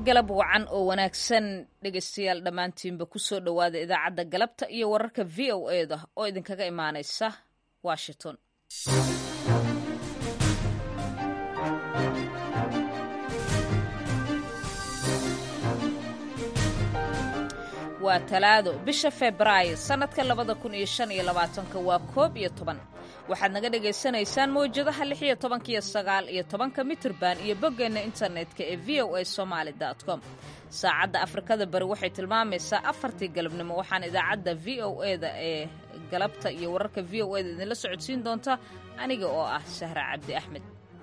galab wacan oo wanaagsan dhegaystayaal dhammaantiinba ku soo dhowaada idaacadda galabta iyo wararka v o e da oo idinkaga imaanaysa washington waa talaado bisha febraayo sannadka labada kun iyo shan iyo labaatanka waa koob iyo toban waxaad naga dhagaysanaysaan mawjadaha lix iyo tobanka iyo sagaal iyo tobanka mitirban iyo boggeenna internetka ee v o a somaali com saacadda afrikada bari waxay tilmaamaysaa afartii galabnimo waxaan idaacadda v o e da ee galabta iyo wararka v o e da idinla socodsiin doonta aniga oo ah sahra cabdi axmed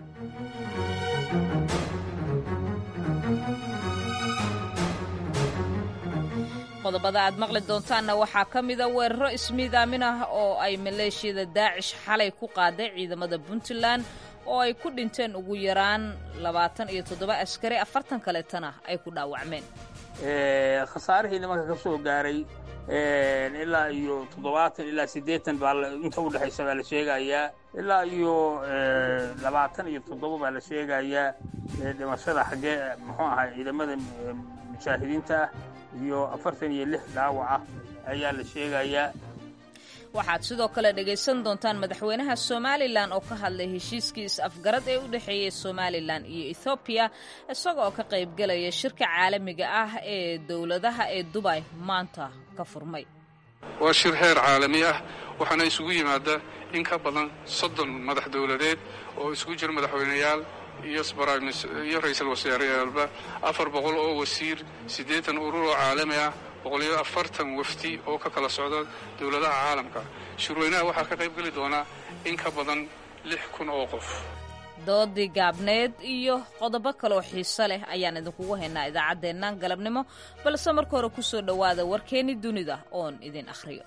qodobada aad maqli doontaanna waxaa ka mida weeraro ismiidaamin ah oo ay maleeshiyada daacish xalay ku qaaday ciidamada puntland oo ay ku dhinteen ugu yaraan labaatan iyo toddoba askari afartan kaleetana ay ku dhaawacmeen khasaarihii nimanka ka soo gaaray ilaa iyo toddobaatan ilaa siddeetan baa inta u dhexaysa baa la sheegayaa ilaa iyo labaatan iyo toddoba baa la sheegayaa dhimashada xaggee muxuu ahay ciidamada mujaahidiinta ah iyo afartan iyo lix dhaawac ah ayaa la sheegayaa waxaad sidoo kale dhegaysan doontaan madaxweynaha somalilan oo ka hadlay heshiiskii is-afgarad ee u dhexeeyey somalilan iyo ethoobiya isaga oo ka qaybgelaya shirka caalamiga ah ee dowladaha ee dubay maanta ka furmay waa shir heer caalami ah waxaana isugu yimaada in ka badan soddon madax dowladeed oo isugu jira madaxweyneyaal iyo ra-iisul wasaareyaalba afar boqol oo wasiir siddeetan urur oo caalami ah boqoliyo afartan wafdi oo ka kala socda dowladaha caalamka shirweynaha waxaa ka qayb geli doonaa in ka badan lix kun oo qof doodii gaabneed iyo qodobo kaloo xiiso leh ayaan idinkugu haynaa idaacaddeennan galabnimo balse marka hore ku soo dhowaada warkeenni dunida oon idin akhriyo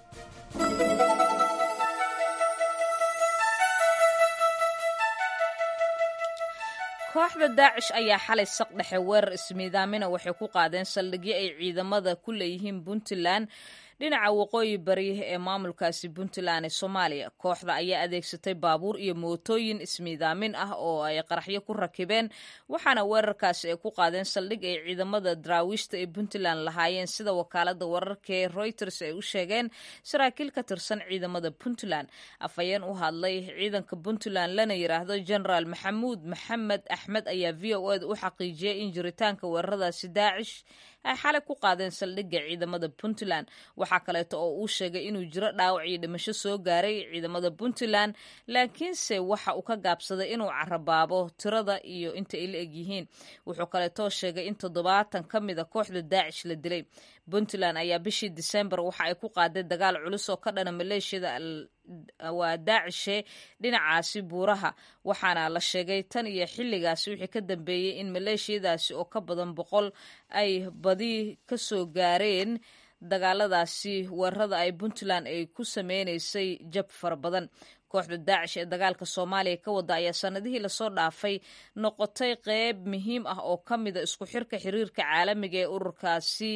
kooxda daacish ayaa xalay saq dhexe weerar ismiidaamina waxay ku qaadeen saldhigyo ay ciidamada ku leeyihiin puntland dhinaca waqooyi bari ee maamulkaasi puntland ee soomaaliya kooxda ayaa adeegsatay baabuur iyo mootooyin ismiidaamin ah oo ay qaraxyo ku rakibeen waxaana weerarkaasi ay ku qaadeen saldhig ay ciidamada daraawiishta ee puntland lahaayeen sida wakaalada wararka ee reuters ay u sheegeen saraakiil ka tirsan ciidamada puntland afhayeen u hadlay ciidanka puntland lana yiraahdo genaraal maxamuud maxamed axmed ayaa v o eda u xaqiijiyey in jiritaanka weeraradaasi daacish ay xalay ku qaadeen saldhigga ciidamada puntland waxaa kaleeto oo uu sheegay inuu jiro dhaawac iyo dhimasho soo gaaray ciidamada puntland laakiinse waxa uu ka gaabsaday inuu carabaabo tirada iyo inta ay la egyihiin wuxuu kaleetoo sheegay in toddobaatan ka mida kooxda daacish la dilay puntland ayaa bishii disembar waxa ay ku qaaday dagaal culus oo ka dhana maleeshiyada waa daacishe dhinacaasi buuraha waxaana la sheegay tan iyo xilligaasi wixii ka dambeeyey in maleeshiyadaasi oo ka badan boqol ay badi ka soo gaareen dagaaladaasi weerarada ay puntland ay ku sameynaysay jab fara badan kooxda daacish ee dagaalka soomaaliya ka wada ayaa sanadihii lasoo dhaafay noqotay qeyb muhiim ah oo ka mida isku xirka xiriirka caalamiga ee ururkaasi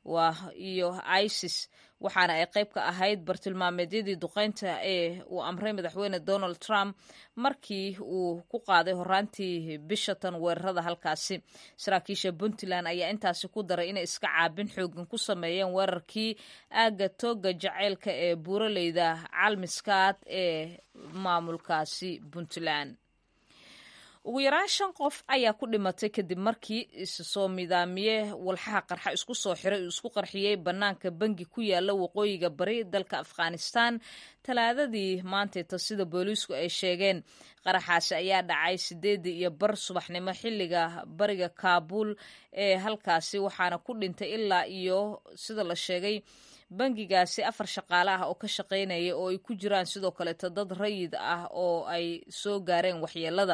iyo isis waxaana ay qayb ka ahayd bartilmaameedyadii duqeynta ee uu amray madaxweyne donald trump markii uu ku qaaday horaantii bishatan weerarada halkaasi saraakiisha puntland ayaa intaasi ku daray inay iska caabin xoogan ku sameeyeen weerarkii aaga tooga jaceylka ee buuraleyda calmiskaad ee maamulkaasi puntland ugu yaraan shan qof ayaa ku dhimatay kadib markii issoo midaamiye walxaha qarxa isku soo xiray uu isku qarxiyey bannaanka bangi ku yaala waqooyiga bari dalka afghanistan talaadadii maanteeta sida booliisku ay sheegeen qaraxaasi ayaa dhacay sideedii iyo bar subaxnimo xilliga bariga kaabuul ee halkaasi waxaana ku dhintay ilaa iyo sida la sheegay bangigaasi afar shaqaale ah oo ka shaqaynaya oo ay ku jiraan sidoo kaleeto dad rayid ah oo ay soo gaareen waxyeelada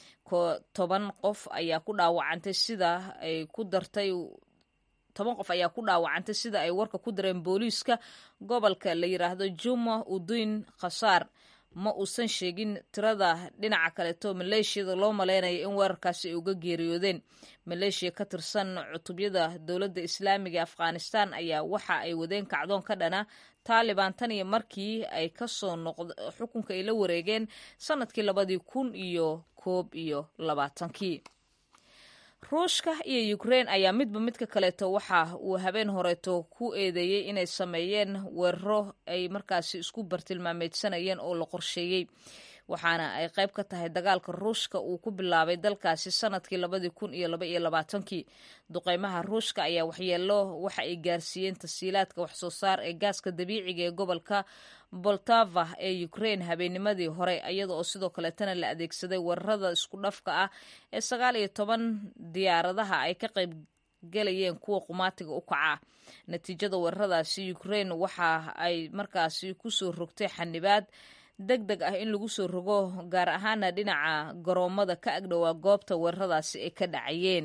toban qof ayaa ku dhaawacantay sida ay ku dartay toban qof ayaa ku dhaawacantay sida ay warka ku dareen booliiska gobolka la yiraahdo juma udiin khasaar ma uusan sheegin tirada dhinaca kaleeto maleeshiyada loo maleynaya in weerarkaasi ay uga geeriyoodeen maleeshiya ka tirsan cutubyada dowladda islaamiga afghanistan ayaa waxa ay wadeen kacdoon ka dhana taaliban tan iyo markii ay kasoo noqd xukunka ay la wareegeen sanadkii labadii kun iyo koob iyo labaatankii ruushka iyo ukrein ayaa midba midka kaleeto waxa uu habeen horeeto ku eedeeyey inay sameeyeen weeraro ay markaasi isku bartilmaameedsanayeen oo la qorsheeyey waxaana ay qayb ka tahay dagaalka ruushka uu ku bilaabay dalkaasi sanadkii labadii kun iyo laba iyo labaatankii duqeymaha ruushka ayaa waxyeelo waxa ay gaarsiiyeen tasiilaadka waxsoo saar ee gaaska dabiiciga ee gobolka boltava ee ukrein habeennimadii hore iyada oo sidoo kaleetana la adeegsaday weerarada isku dhafka ah ee sagaal iyo toban diyaaradaha ay ka qayb galayeen kuwa qumaatiga u kaca natiijada weeraradaasi ukrein waxa ay markaasi kusoo rogtay xanibaad deg deg ah in lagu soo rogo gaar ahaana dhinaca garoomada ka agdhowaa goobta weeraradaasi ay ka dhacayeen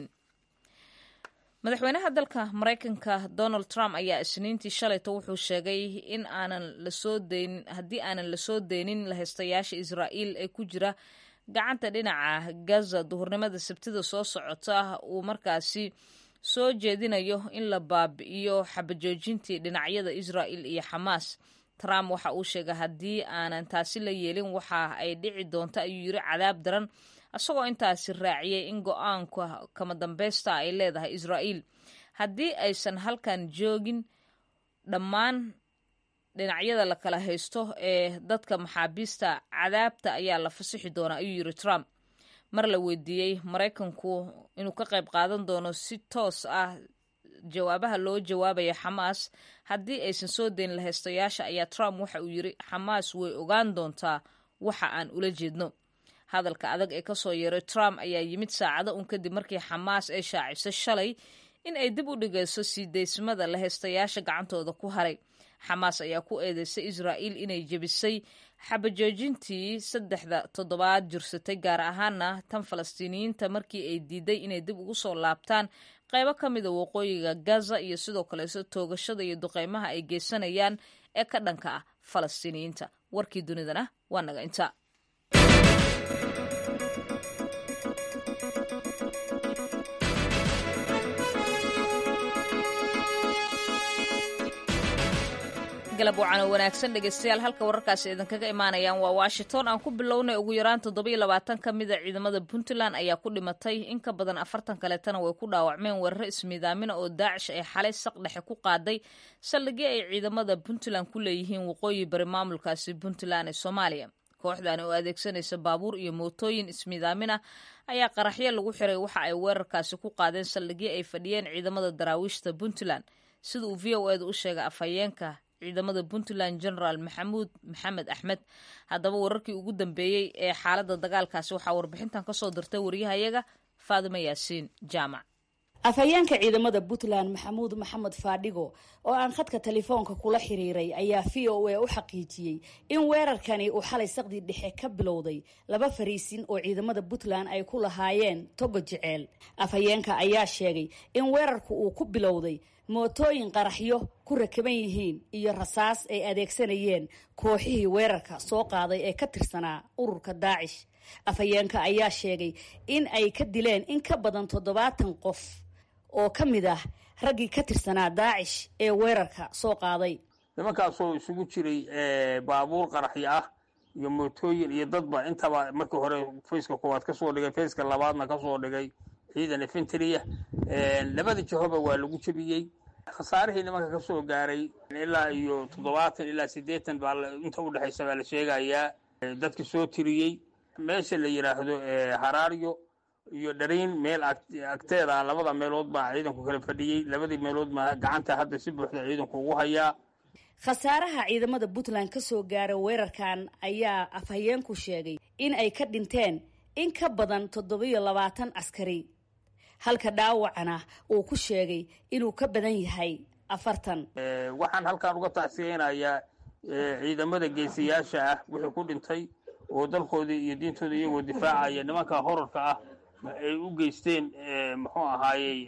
madaxweynaha dalka maraykanka donald trump ayaa isniintii shalayto wuxuu sheegay in aanan lasoo deynin haddii aanan lasoo deynin lahaystayaasha israa'iil ee ku jira gacanta dhinaca gaza duhurnimada sabtida soo socota uu markaasi soo jeedinayo in la baabi'iyo xabajoojintii dhinacyada israa'il iyo xamaas trump waxa uu sheegay haddii aanan taasi la yeelin waxa ay dhici doonto ayuu yiri cadaab daran isagoo intaasi raaciyey in go-aanka kama dambeysta ay leedahay israa'iil haddii aysan halkan joogin dhammaan dhinacyada la kala haysto ee dadka maxaabiista cadaabta ayaa la fasixi doonaa ayuu yiri trump mar la weydiiyey maraykanku inuu ka qayb qaadan doono si toos ah jawaabaha loo jawaabaya xamaas haddii aysan soo dayn lahaystayaasha ayaa trump waxa uu yiri xamaas way ogaan doontaa waxa aan ula jeedno hadalka adag ee kasoo yeeray trump ayaa yimid saacado un kadib markii xamaas ay shaaciso shalay in ay dib u dhigayso sii daysmada lahaystayaasha gacantooda ku haray xamaas ayaa ku eedeysay israa'iil inay jebisay xabajoojintii saddexda toddobaad jirsatay gaar ahaana tan falastiiniyiinta markii ay diiday inay dib ugu soo laabtaan qaybo ka mida waqooyiga gaza iyo sidoo kaleeto toogashada iyo duqeymaha ay geysanayaan ee ka dhanka ah falastiiniyiinta warkii dunidana waa naga inta galab wacaano wanaagsan dhegeystayaal halka wararkaasi idinkaga imaanayaan waa washington aan ku bilownay ugu yaraan toddobiyo labaatan ka mida ciidamada puntland ayaa ku dhimatay in ka badan afartan kaleetana way ku dhaawacmeen weeraro ismiidaamina oo daacish ay xalay saq dhexe ku qaaday saldhigyo ay ciidamada puntland ku leeyihiin waqooyi bari maamulkaasi puntland ee soomaaliya kooxdan oo adeegsanaysa baabuur iyo mootooyin ismiidaamin ah ayaa qaraxyo lagu xiray waxa ay weerarkaasi ku qaadeen saldhigyo ay fadhiyeen ciidamada daraawiishta puntland sida uu v o eeda u sheegay afhayeenka ciidamada puntland generaal maxamuud maxamed axmed haddaba wararkii ugu dambeeyey ee xaaladda dagaalkaasi waxaa warbixintan kasoo dirtay waryahayaga faadimo yaasiin jaamac afhayeenka ciidamada puntland maxamuud maxamed faadhigo oo aan khadka telefoonka kula xiriiray ayaa v o a u xaqiijiyey in weerarkani uu xalay saqdii dhexe ka bilowday laba fariisin oo ciidamada puntland ay ku lahaayeen togo jeceel afhayeenka ayaa sheegay in weerarku uu ku bilowday mootooyin qaraxyo ku rakaban yihiin iyo rasaas ay adeegsanayeen kooxihii weerarka soo qaaday ee ka tirsanaa ururka daacish afhayeenka ayaa sheegay in ay ka dileen in ka badan toddobaatan qof oo ka mid ah raggii ka tirsanaa daacish ee weerarka soo qaaday nimankaasoo isugu jiray baabuur qaraxyo ah iyo mootooyin iyo dadba intaba markii hore fayska koowaad kasoo dhigay fayska labaadna kasoo dhigay ciidan efentriya labada jihoba waa lagu jebiyey khasaarihii nimanka ka soo gaaray ilaa iyo toddobaatan ilaa siddeetan baa inta u dhexaysa baa la sheegayaa dadka soo tiriyey meesha la yidhaahdo haraaryo iyo dhariin meel agteeda labada meelood baa ciidanku kala fadhiyey labadii meelood baa gacanta hadda si buuxda ciidanku ugu hayaa khasaaraha ciidamada puntland ka soo gaara weerarkan ayaa afhayeenku sheegay in ay ka dhinteen in ka badan toddobiyo labaatan askari halka dhaawacana uu ku sheegay inuu ka badan yahay afartan waxaan halkaan uga tacsiyeynayaa ciidamada geesiyaasha ah wixii ku dhintay oo dalkoodii iyo diintooda iyagoo difaacaya nimanka horarka ah ay u geysteen muxuu ahaayey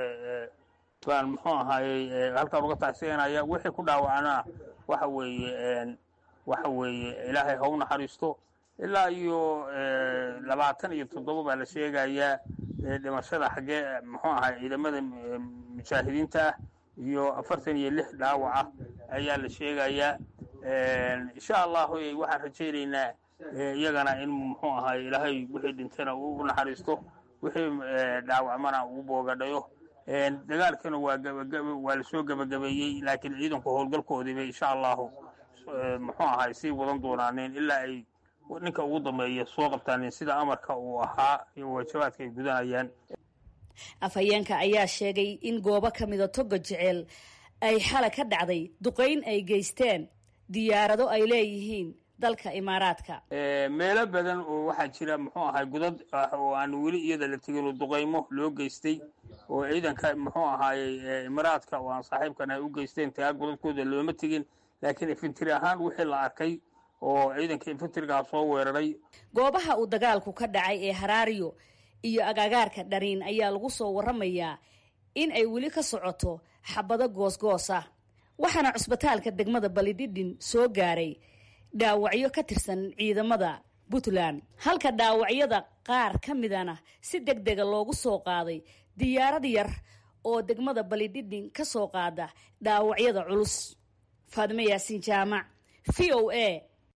baan muxuu ahaayey halkaan uga tacsiyanaya wixii ku dhaawacnaa waxa weeye waxa weeye ilaahay ha u naxariisto ilaa iyo labaatan iyo toddoba baa la sheegayaa dhimashada xaggee muxuu ahaay ciidamada mujaahidiinta ah iyo afartan iyo lix dhaawac ah ayaa la sheegayaa insha allahu waxaan rajaynaynaa iyagana in muxuu ahaay ilaahay wixii dhintana u naxariisto wixii dhaawacmana uu boogadhayo dagaalkana waa gabagaba waa lasoo gebagabeeyey laakiin ciidanku howlgalkoodiibay insha allahu muxuu ahay sii wadan doonaaneen ilaa ay ninka ugu dambeeya soo qabtaaneen sida amarka uu ahaa iyo waajabaadka ay gudanayaan afhayeenka ayaa sheegay in goobo ka mida toga jeceel ay xala ka dhacday duqayn ay geysteen diyaarado ay leeyihiin dalka imaaraadka meelo badan oo waxaa jira muxuu ahay godad ah oo aan weli iyada la tegino duqaymo loo geystay oo ciidanka muxuu ahaayey imaaraadka oo aan saaxiibkan ay u geysteen tagaa godadkooda looma tegin laakiin infantry ahaan wixii la arkay oo ciidanka infantrigaa soo weeraray goobaha uu dagaalku ka dhacay ee haraariyo iyo agagaarka dhariin ayaa lagu soo waramayaa in ay weli ka socoto xabado goosgoos ah waxaana cusbitaalka degmada balidhidhin soo gaaray dhaawacyo ka tirsan ciidamada puntland halka dhaawacyada qaar ka midana si deg dega loogu soo qaaday diyaarad yar oo degmada balidhidhin ka soo qaada dhaawacyada culus faadime yaasiin jaamac v o a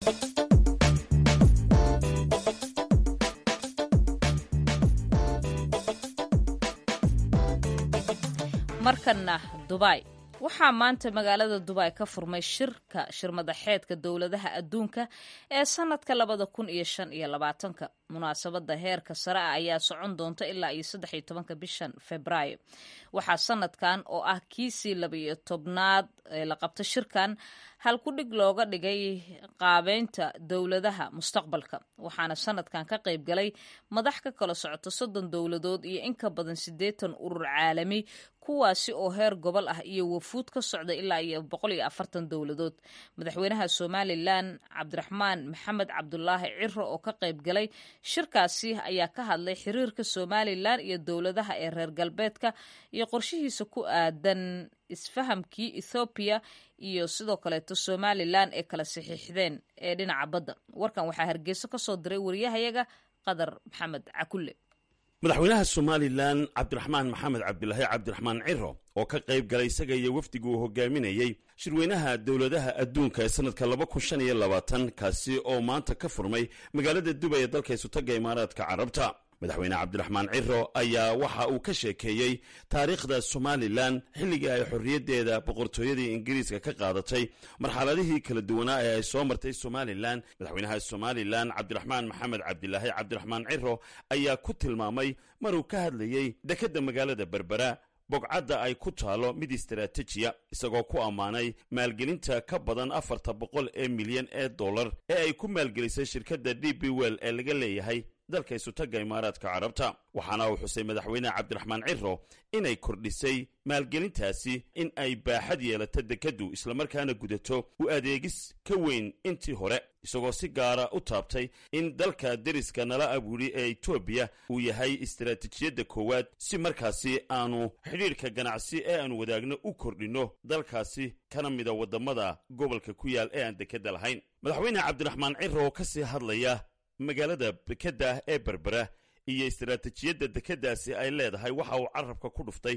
markana dubai waxaa maanta magaalada dubai ka furmay shirka shirmadaxeedka dowladaha adduunka ee sanadka labada kun iyo shan iyo labaatanka munaasabada heerka sare ah ayaa socon doonta ilaa iyo saddex iyo tobanka bishan februaayo waxaa sanadkan oo ah kiisii labaiyo tobnaad ee la qabta shirkan halkudhig looga dhigay qaabeynta dowladaha mustaqbalka waxaana sanadkan ka qayb galay madax ka kala socota soddon dowladood iyo in ka badan siddeetan urur caalami kuwaasi oo heer gobol ah iyo wafuud ka socda ilaa iyo boqol iyo afartan dowladood madaxweynaha somalilan cabdiraxmaan maxamed cabdulaahi ciro oo ka qayb galay shirkaasi ayaa ka hadlay xiriirka somalilan iyo dowladaha ee reer galbeedka iyo qorshihiisa ku aadan isfahamkii ethoobiya iyo sidoo kaleeto somalilan ee kala saxiixdeen ee dhinaca badda warkan waxaa hargeyso ka soo diray wariyahayaga qadar maxamed cakulle madaxweynaha somalilan cabdiraxmaan maxamed cabdilaahi cabdiraxmaan ciro oo ka qayb galay isaga iyo wafdigu uu hogaaminayey shirweynaha dowladaha adduunka ee sanadka laba kun shan iyo labaatan kaasi oo maanta ka furmay magaalada dubay ee dalka isutaga imaaraadka carabta madaxweyne cabdiraxmaan ciro ayaa waxa uu ka sheekeeyey taariikhda somalilan xilligii ay xorriyaddeeda boqortooyadii ingiriiska ka qaadatay marxaladihii kala duwanaa ee ay soo martay somalilan madaxweynaha somalilan cabdiraxmaan maxamed cabdilaahi cabdiraxmaan ciro ayaa ku tilmaamay maruu ka hadlayey dekedda magaalada berbera bogcadda ay ku taalo mid istaraatijiya isagoo ku ammaanay maalgelinta ka badan afarta boqol ee milyan ee dollar ee ay ku maalgelisay shirkadda d b well ee laga leeyahay dalka isutagga imaaraadka carabta waxaana uu xusay madaxweyne cabdiraxmaan ciro inay kordhisay maalgelintaasi in ay baaxad yeelato dekeddu islamarkaana gudato u adeegis ka weyn intii hore isagoo si gaara u taabtay in dalka deriska nala abuuri ee etoobiya uu yahay istaraatiijiyadda koowaad si markaasi aanu xidhiidhka ganacsi ee aanu wadaagno u kordhinno dalkaasi kana mida waddamada gobolka ku yaal ee aan dekedda lahayn madaxweyne cabdiraxmaan ciro oo ka sii hadlaya magaalada dekedda ee berbera iyo istaraatiijiyadda dekeddaasi ay leedahay waxa uu carabka ku dhuftay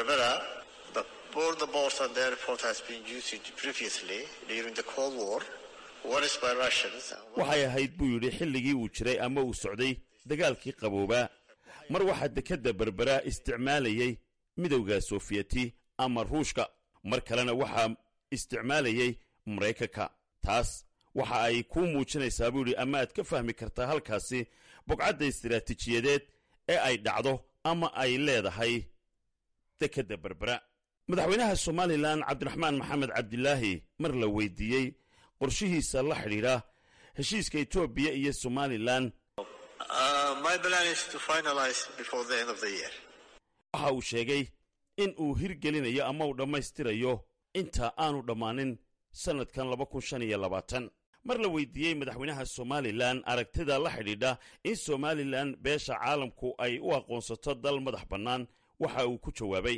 waxay ahayd buu yidhi xilligii uu jiray ama uu socday dagaalkii qaboobaa mar waxaa dekedda berbera isticmaalayey midowda soofiyeti ama ruushka mar kalena waxaa isticmaalayey maraykanka taas waxa ay kuu muujinaysaa buu yidhi ama aad ka fahmi kartaa halkaasi bogcadda istaraatiijiyadeed ee ay dhacdo ama ay leedahay dekedda berbera madaxweynaha somalilan cabdiraxmaan maxamed cabdilaahi mar la weydiiyey qorshihiisa la xidhiidha heshiiska etoobiya iyo somalilan waxa uu sheegay in uu hirgelinayo ama uu dhammaystirayo inta aanu dhammaanin sannadkan laba kun shan iyo labaatan mar la weydiiyey madaxweynaha somalilan aragtida la xidhiidha in somalilan beesha caalamku ay u aqoonsato dal madax bannaan waxa uu ku jawaabay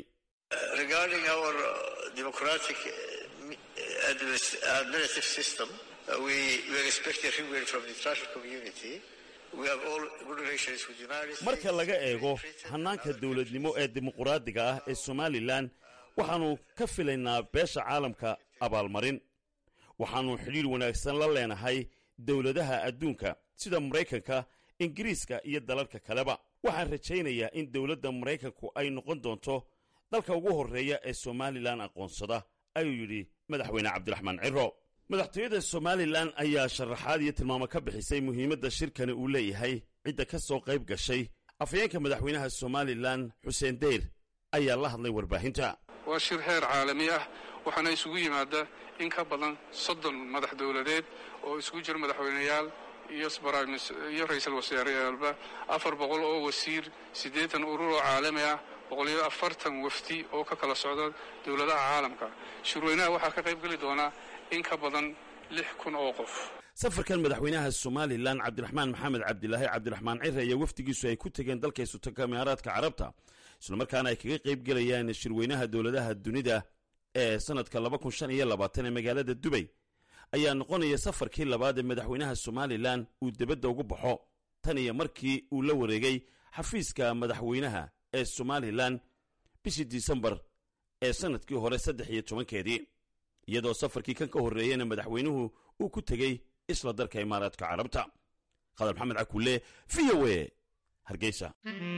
marka laga eego hannaanka dowladnimo ee dimuquraadiga ah ee somalilan waxaannu ka filaynaa beesha caalamka abaalmarin waxaannu xidhiidh wanaagsan la leenahay dowladaha adduunka sida maraykanka ingiriiska iyo dalalka kaleba waxaan rajaynayaa in dowladda maraykanku ay noqon doonto dalka ugu horreeya ee somalilan aqoonsada ayuu yidhi madaxweyne cabdiraxmaan ciro madaxtooyada somalilan ayaa sharaxaad iyo tilmaamo ka bixisay muhiimadda shirkani uu leeyahay cidda ka soo qayb gashay afhayeenka madaxweynaha somalilan xuseen deyr ayaa la hadlay warbaahinta waa shir heer caalami ah waxaana isugu yimaada in ka badan soddon madax dowladeed oo isugu jira madaxweyneyaal iyo iyo ra-iisul wasaareyaalba afar boqol oo wasiir siddeetan urur oo caalami ah boqoliyo afartan wafdi oo ka kala socda dowladaha caalamka shirweynaha waxaa ka qayb geli doonaa in ka badan lix kun oo qof safarkan madaxweynaha somalilan cabdiraxmaan maxamed cabdilaahi cabdiraxmaan cire iyo wafdigiisu ay ku tegeen dalka isutanka imaaraadka carabta islamarkaana ay kaga qayb gelayaan shirweynaha dowladaha dunida ee sanadka laba kun shan iyo labaatan ee magaalada dubay ayaa noqonaya safarkii labaad ee madaxweynaha somalilan uu debadda ugu baxo tan iyo markii uu la wareegay xafiiska madaxweynaha ee somalilan bishii disembar ee sanadkii hore saddex iyo tobankeedii iyadoo safarkii kan ka horreeyeyna madaxweynuhu uu ku tegey isla dalka imaaraadka carabta khadar maxamed cakulle v o e hargeysa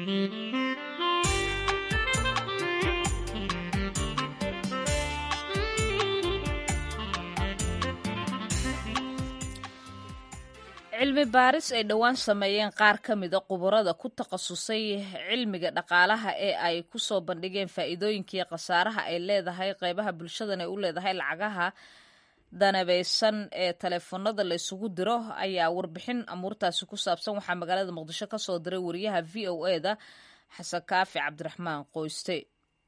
cilmi baaris ay dhowaan sameeyeen qaar ka mida khubarada ku takhasusay cilmiga dhaqaalaha ee ay ku soo bandhigeen faa'iidooyinkii khasaaraha ay leedahay qeybaha bulshadan ay u leedahay lacagaha danabeysan ee taleefanada la isugu diro ayaa warbixin amuurtaasi ku saabsan waxaa magaalada muqdisho ka soo diray wariyaha v o e da xasan kaafi cabdiraxmaan qoyste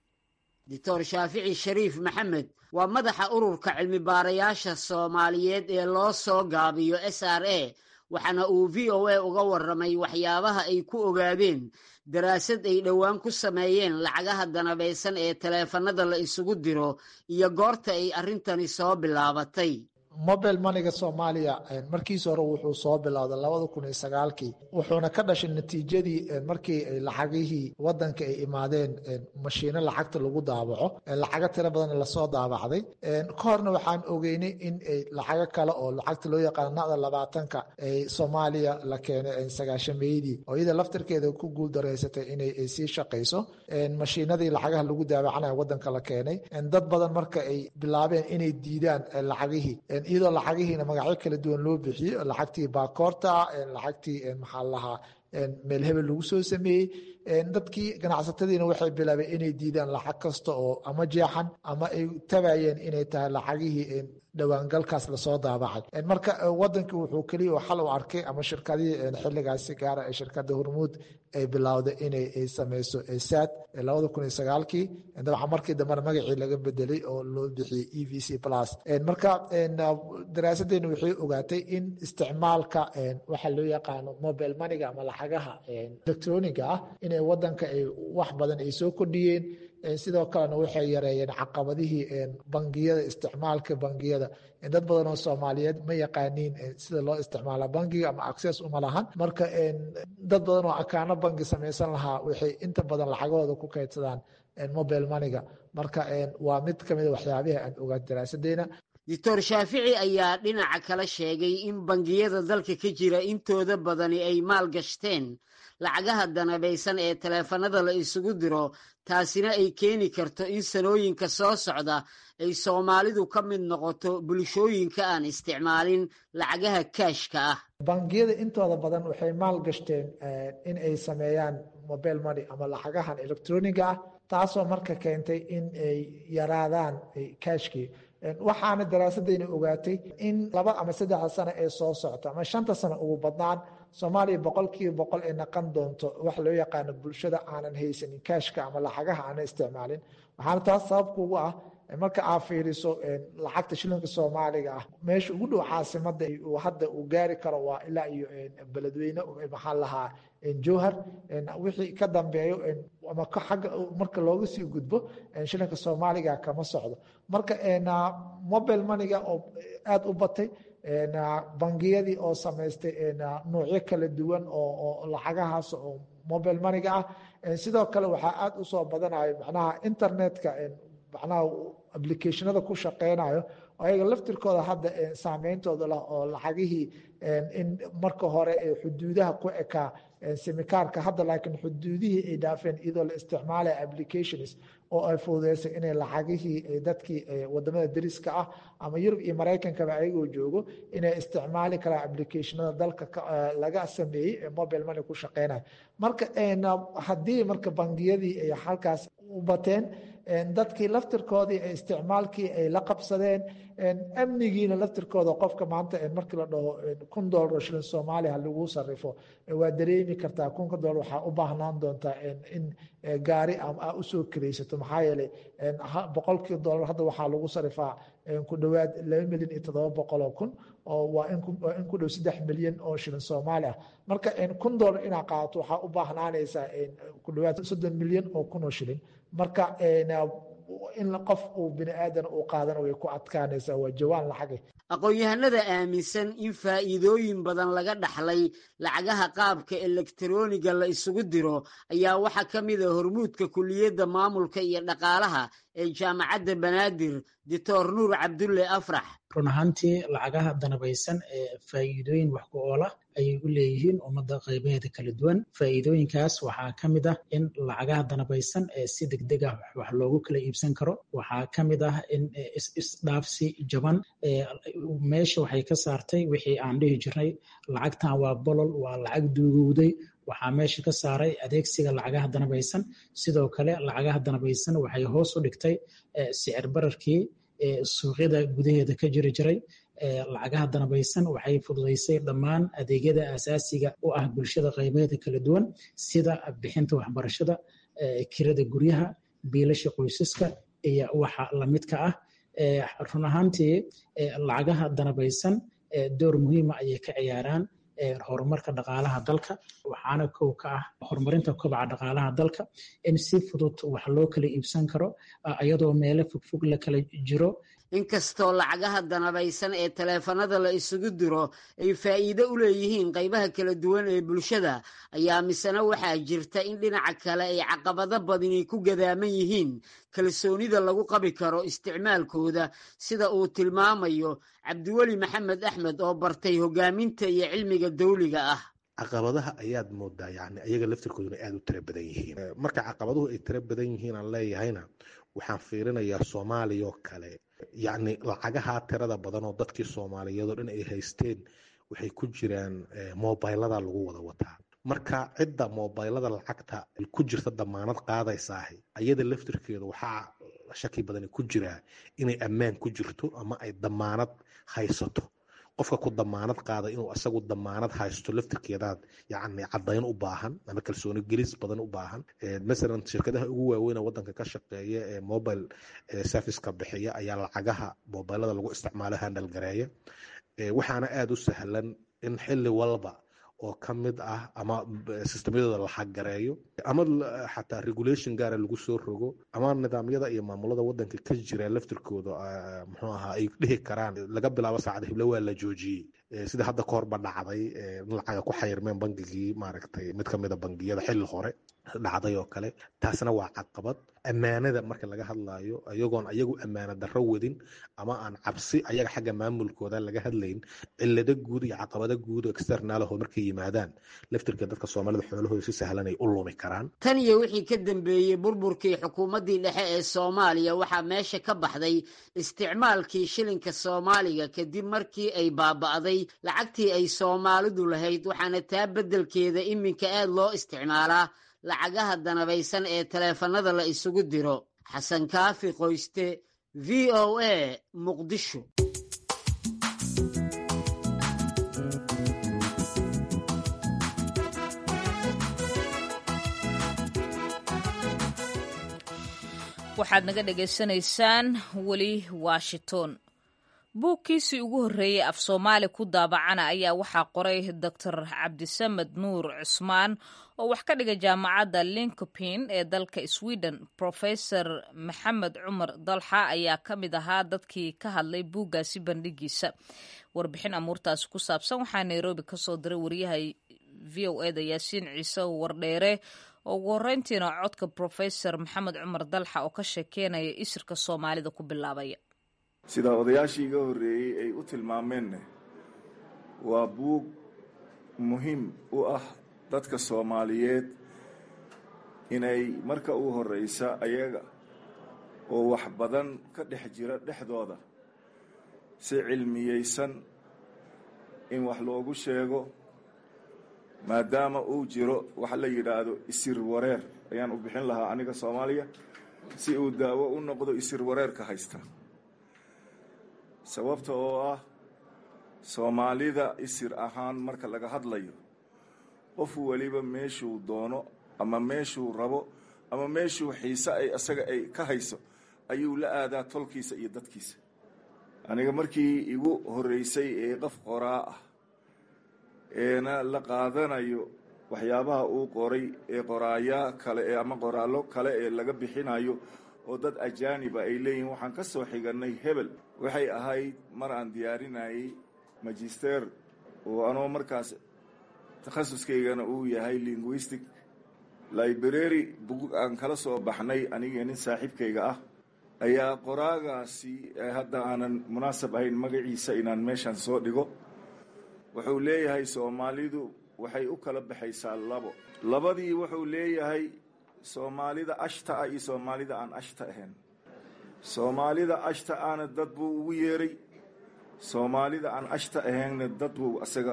doctor shaafici shariif maxamed waa madaxa ururka cilmi baarayaasha soomaaliyeed ee loo soo gaabiyo s r a waxaana uu v o a uga warramay waxyaabaha ay ku ogaadeen daraasad ay dhowaan ku sameeyeen lacagaha danabeysan ee taleefanada la isugu diro iyo goorta ay arrintani soo bilaabatay mobile maniga soomaaliya markiis hore wuxuu soo bilowday labada kun iyo sagaalkii wuxuuna ka dhashay natiijadii markii lacagihii wadanka ay imaadeen mashiino lacagta lagu daabaco lacago tiro badan lasoo daabacday ka horna waxaan ogeynay in lacago kale oo lacagta loo yaqaano nacda labaatanka ay soomaaliya la keenay sagaashameydii oo iyada laftarkeeda ku guuldareysatay inay sii shaqayso mashiinadii lacagaha lagu daabacanayo wadanka la keenay dad badan marka ay bilaabeen inay diidaan lacagihii iyadoo lacagihiina magacyo kala duwan loo bixiyo lacagtii baakoorta lacagtii maxaa lahaa meel hebel lagu soo sameeyey dadkii ganacsatadiina waxay bilaabeen inay diidaan lacag kasta oo ama jeexan ama ay tabayeen inay tahay lacagihii dhowaangalkaas lasoo daabacay marka wadankii wuxuu keliya oo xal u arkay ama shirkadihii xiligaasi gaara ee shirkada hormuud ay bilowday inay sameyso saad labada kun iyo sagaalkii dabcan markii dambena magacii laga bedelay oo loo bixiyey e v c plus marka daraasadeena waxay ogaatay in isticmaalka waxa loo yaqaano mobile maniga ama lacagaha electroniga ah inay wadanka ay wax badan ay soo kordhiyeen sidoo kalena waxay yareeyeen caqabadihii bangiyada isticmaalka bangiyada dad badan oo soomaaliyeed ma yaqaaniin sida loo isticmaala bangiga ama access uma lahan marka dad badan oo akaano bangi samaysan lahaa waxay inta badan lacagahooda ku kaydsadaan mobile maniga marka waa mid ka mida waxyaabihi aan ogaan daraasadeena doctor shaafici ayaa dhinaca kale sheegay in bangiyada dalka ka jira intooda badani ay maal gashteen lacagaha danabeysan ee taleefanada la isugu diro taasina ay keeni karto in sanooyinka soo socda ay soomaalidu ka mid noqoto bulshooyinka aan isticmaalin lacagaha kaashka ah bangiyada intooda badan waxay maal gashteen in ay sameeyaan mobile money ama lacagahan electroniga ah taasoo marka keentay in ay yaraadaan kaashkii waxaana daraasadayna ogaatay in laba ama saddexda sano ee soo socta ama shanta sano ugu badnaan soomaaliya boqolkiiba boqol ay naqan doonto waxa loo yaqaano bulshada aanan haysanin kaashka ama lacagaha aanan isticmaalin waxaana taas sababka ugu ah marka aad fiiriso lacagta shilinka soomaaliga ah meesha ugu dhow caasimada hadda uu gaari karo waa ilaa iyo beledweyne maxaa lahaa jowhar wixii ka dambeeyo ama agga marka looga sii gudbo shilinka soomaaliga kama socdo marka mobile maniga oo aada u batay bangiyadii oo samaystay nuucyo kala duwan oo lacagahaas oo mobile maniga ah sidoo kale waxaa aada usoo badanayo macnaha internetka macnaha applicationada ku shaqeynayo ayaga laftirkooda hadda saameyntooda lah oo lacagihii in marka hore xuduudaha ku ekaa semikaarka hadda laakiin xuduudihii ay dhaafeen iyadoo la isticmaalaya applications oo ay fududeysay inay lacagihii dadkii wadamada dariska ah ama yurub iyo maraykankaba ayagoo joogo inay isticmaali karaan applicationada dalka laga sameeyey ee mobile money ku shaqeynaya marka haddii marka bangiyadii ay halkaas u bateen dadkii laftirkoodii isticmaalkii ay la qabsadeen amnigiina laftirkooda qofka maanta markii la dhaho kun dolar oo shilin soomaaliya lagu sarifo waa dareemi kartaa kunka dolar waxaa u baahnaan doontaa in gaari a usoo kiraysato maxaa yeelay boqolkii dolar hadda waxaa lagu sarifaa ku dhowaad laba milyan iyo toddoba boqol oo kun oo waa in ku dhow saddex milyan oo shilin soomaali ah marka kun dolar inaad qaadato waxaa u baahnaanaysaa ku dhowaad soddon milyan oo kun oo shilin marka in qof uu bini aadan uu qaadana way ku adkaanaysaa waa jawaan lacage aqoon-yahanada aaminsan in faa'iidooyin badan laga dhaxlay lacagaha qaabka elektarooniga la isugu diro ayaa waxaa ka mid a hormuudka kuliyadda maamulka iyo dhaqaalaha ee jaamacadda banaadir doctor nuur cabdulle afrax run ahaantii lacagaha danabaysan ee faa'iidooyin wax ku oola ayay u leeyihiin ummadda qaybaheeda kala duwan faa'iidooyinkaas waxaa ka mid ah in lacagaha danabaysan ee si degdeg ah wax loogu kala iibsan karo waxaa ka mid ah in isdhaafsi jaban meesha waxay ka saartay wixii aan dhihi jirnay lacagtan waa bolol waa lacag duugowday waxaa meesha ka saaray adeegsiga lacagaha danabaysan sidoo kale lacagaha danabaysan waxay hoos u dhigtay sicir bararkii suuqyada gudaheeda ka jiri jiray lacagaha danabaysan waxay fududaysay dhammaan adeegyada asaasiga u ah bulshada qaybeeda kala duwan sida bixinta waxbarashada kirada guryaha biilasha qoysaska iyo waxa lamidka ah run ahaantii lacagaha danabaysan door muhiima ayay ka ciyaaraan horumarka dhaqaalaha dalka waxaana kow ka ah horumarinta kobaca dhaqaalaha dalka in si fudud wax loo kala iibsan karo iyadoo meelo fogfog la kala jiro inkastoo lacagaha danabaysan ee taleefanada la isugu diro ay faa'iido u leeyihiin qaybaha kala duwan ee bulshada ayaa misena waxaa jirta in dhinaca kale ay caqabado badani ku gadaaman yihiin kalsoonida lagu qabi karo isticmaalkooda sida uu tilmaamayo cabdiweli maxamed axmed oo bartay hogaaminta iyo cilmiga dawliga ah caqabadaha ayaad moodaa yani ayaga laftirkooduna aada u tiro badan yihiin marka caqabaduhu ay tiro badan yihiin aan leeyahayna waxaan fiirinayaa soomaaliya oo kale yacni lacagaha tirada badan oo dadkii soomaaliyeed oo dhan ay haysteen waxay ku jiraan mobilada lagu wada wataa marka cidda mobilada lacagta ku jirta damaanad qaadaysaahi ayada laftirkeeda waxaa shaki badani ku jiraa inay ammaan ku jirto ama ay damaanad haysato qofka ku damaanad qaada inuu asagu damaanad haysto laftirkeedaad yani cadayn u baahan ama kalsooni gelis badan u baahan masalan shirkadaha ugu waaweyn wadanka ka shaqeeya ee mobile serviceka bixiya ayaa lacagaha mobilada lagu isticmaalo handal gareeya waxaana aada u sahlan in xili walba oo ka mid ah ama sistemyadooda la xaggareeyo ama xataa regulation gaara lagu soo rogo ama nidaamyada iyo maamulada wadanka ka jira laftirkooda muxuu ahaa ay dhihi karaan laga bilaabo saacada hible waa la joojiyey sida hadda ka horba dhacday in lacaga ku xayirmeen bangigii maaragtay mid kamida bangiyada xilli hore dhacday oo kale taasna waa caqabad ammaanada marka laga hadlayo iyagoon ayagu ammaana darro wadin ama aan cabsi ayaga xagga maamulkooda laga hadlayn cilado guud iyo caqabado guud oo externaalaho markay yimaadaan laftirka dadka soomaalida xoolahooda si sahlan ay u lumi karaan tan iyo wixii ka dambeeyey burburkii xukuumaddii dhexe ee soomaaliya waxaa meesha ka baxday isticmaalkii shilinka soomaaliga kadib markii ay baaba'day lacagtii ay soomaalidu lahayd waxaana taa beddelkeeda iminka aad loo isticmaalaa lacagaha danabaysan ee taleefanada la isugu diro xasan kaafi qoyste v o a muqdisho waxaad naga dhagaysanaysaan weli washington buugkiisii ugu horreeyey af soomaali ku daabacana ayaa waxaa qoray doctor cabdisamed nuur cusmaan oo wax ka dhiga jaamacadda linkopin ee dalka sweden professor maxamed cumar dalxa ayaa ka mid ahaa dadkii ka hadlay buuggaasi bandhigiisa warbixin amuurtaasi ku saabsan waxaa nairobi kasoo diray wariyaha v o eda yaasiin ciise wardheere oo ugu horreyntiina codka brofesor maxamed cumar dalxa oo ka sheekeynaya isirka soomaalida ku bilaabaya sida odayaashii iga horreeyey ay u tilmaameenna waa buug muhiim u ah dadka soomaaliyeed inay marka u horreysa ayaga oo wax badan ka dhex jira dhexdooda si cilmiyeysan in wax loogu sheego maadaama uu jiro waxa la yidhaahdo isir wareer ayaan u bixin lahaa aniga soomaaliya si uu daawo u noqdo isir wareerka haysta sababta oo ah soomaalida isir ahaan marka laga hadlayo qof weliba meeshuu doono ama meeshuu rabo ama meeshuu xiise ay isaga ay ka hayso ayuu la aadaa tolkiisa iyo dadkiisa aniga markii igu horreysay ee qof qoraa ah eena la qaadanayo waxyaabaha uu qoray ee qoraayaa kale ee ama qoraallo kale ee laga bixinayo oo dad ajaaniba ay leeyihiin waxaan ka soo xigannay hebel waxay ahayd mar aan diyaarinayay magister oo anoo markaas takhasuskaygana uu yahay linguistic library bug aan kala soo baxnay aniga nin saaxiibkayga ah ayaa qoraagaasi hadda aanan munaasab ahayn magaciisa inaan meeshan soo dhigo wuxuu leeyahay soomaalidu waxay u kala baxaysaa labo labadii wuxuu leeyahay soomaalida ashta ah iyo soomaalida aan ashta ahayn soomaalida ashta ahna dad buu ugu yeeray soomaalida aan ashta ahaynna dad buu asaga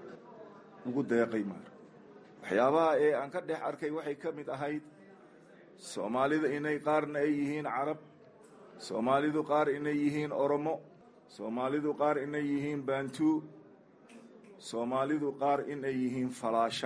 ugu deeqay maar waxyaabaha ee aan ka dhex arkay waxay ka mid ahayd soomaalida inay qaarna ay yihiin carab soomaalidu qaar inay yihiin oromo soomaalidu qaar inay yihiin baantuu soomaalidu qaar inay yihiin falaasha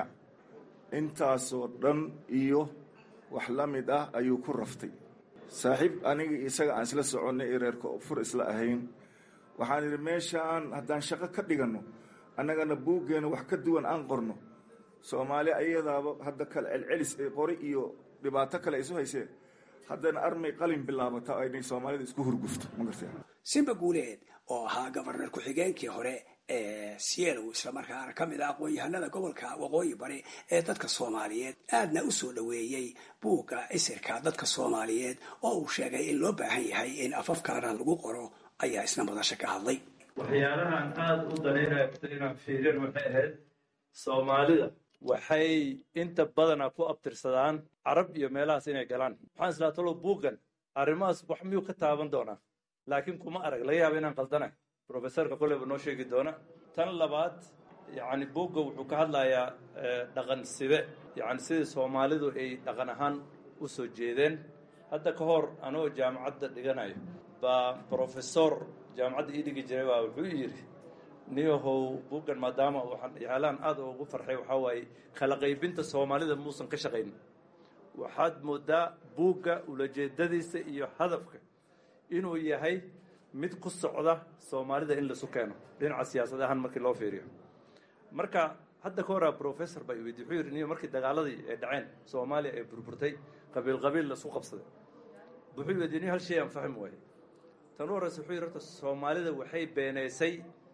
intaasoo dhan iyo wax la mid ah ayuu ku raftay saaxiib aniga isaga aan isla soconnay ee reerka fur isla ahayn waxaan idhi meeshaan haddaan shaqo ka dhiganno annagana buuggeena wax ka duwan aan qorno soomaali ayadaaba hadda kale celcelis ee qori iyo dhibaato kale isu hayseen haddana armay qalin bilaabata aynay soomaalida isku hurgufto ma gartay simba guuleed oo ahaa gobarnar ku-xigeenkii hore ee sielow islamarkaana ka mid ah aqoon-yahanada gobolka waqooyi bari ee dadka soomaaliyeed aadna u soo dhoweeyey buugga isirka dadka soomaaliyeed oo uu sheegay in loo baahan yahay in afaf kalena lagu qoro ayaa isna madasha ka hadlay waxyaalahaan aada u danaynaya inaan fiirin waxay ahayd soomaalida waxay inta badana ku abtirsadaan carab iyo meelahaas inay galaan maxaan islaa talo buuggan arrimahaas wax miyuu ka taaban doonaa laakiin kuma arag laga yaaba inaan qaldanahay professorka koleyba noo sheegi doona tan labaad yacni buugga wuxuu ka hadlayaa dhaqan side yacni sidii soomaalidu ay dhaqan ahaan u soo jeedeen hadda ka hor anoo jaamacadda dhiganayo baa professor jaamacadda ii dhigi jiray baa wuxuu yidhi niyahow buuggan maadaama waxaan yaalahan aada ugu farxay waxaa waaye kala qaybinta soomaalida muusan ka shaqayn waxaad moodaa buugga ulajeedadiisa iyo hadafka inuu yahay mid ku socda soomaalida in laisu keeno dhinaca siyaasad ahaan markii loo fiiriyo marka hadda ka horaa professor baa iweydi wuxuu yidhi niyo markii dagaaladii ay dhaceen soomaaliya ay burburtay qabiil qabiil laisku qabsaday wuxuu yidhi niyo hal shay aan fahmi waaye tan u horeysa wuxuu yidhi horta soomaalida waxay beenaysay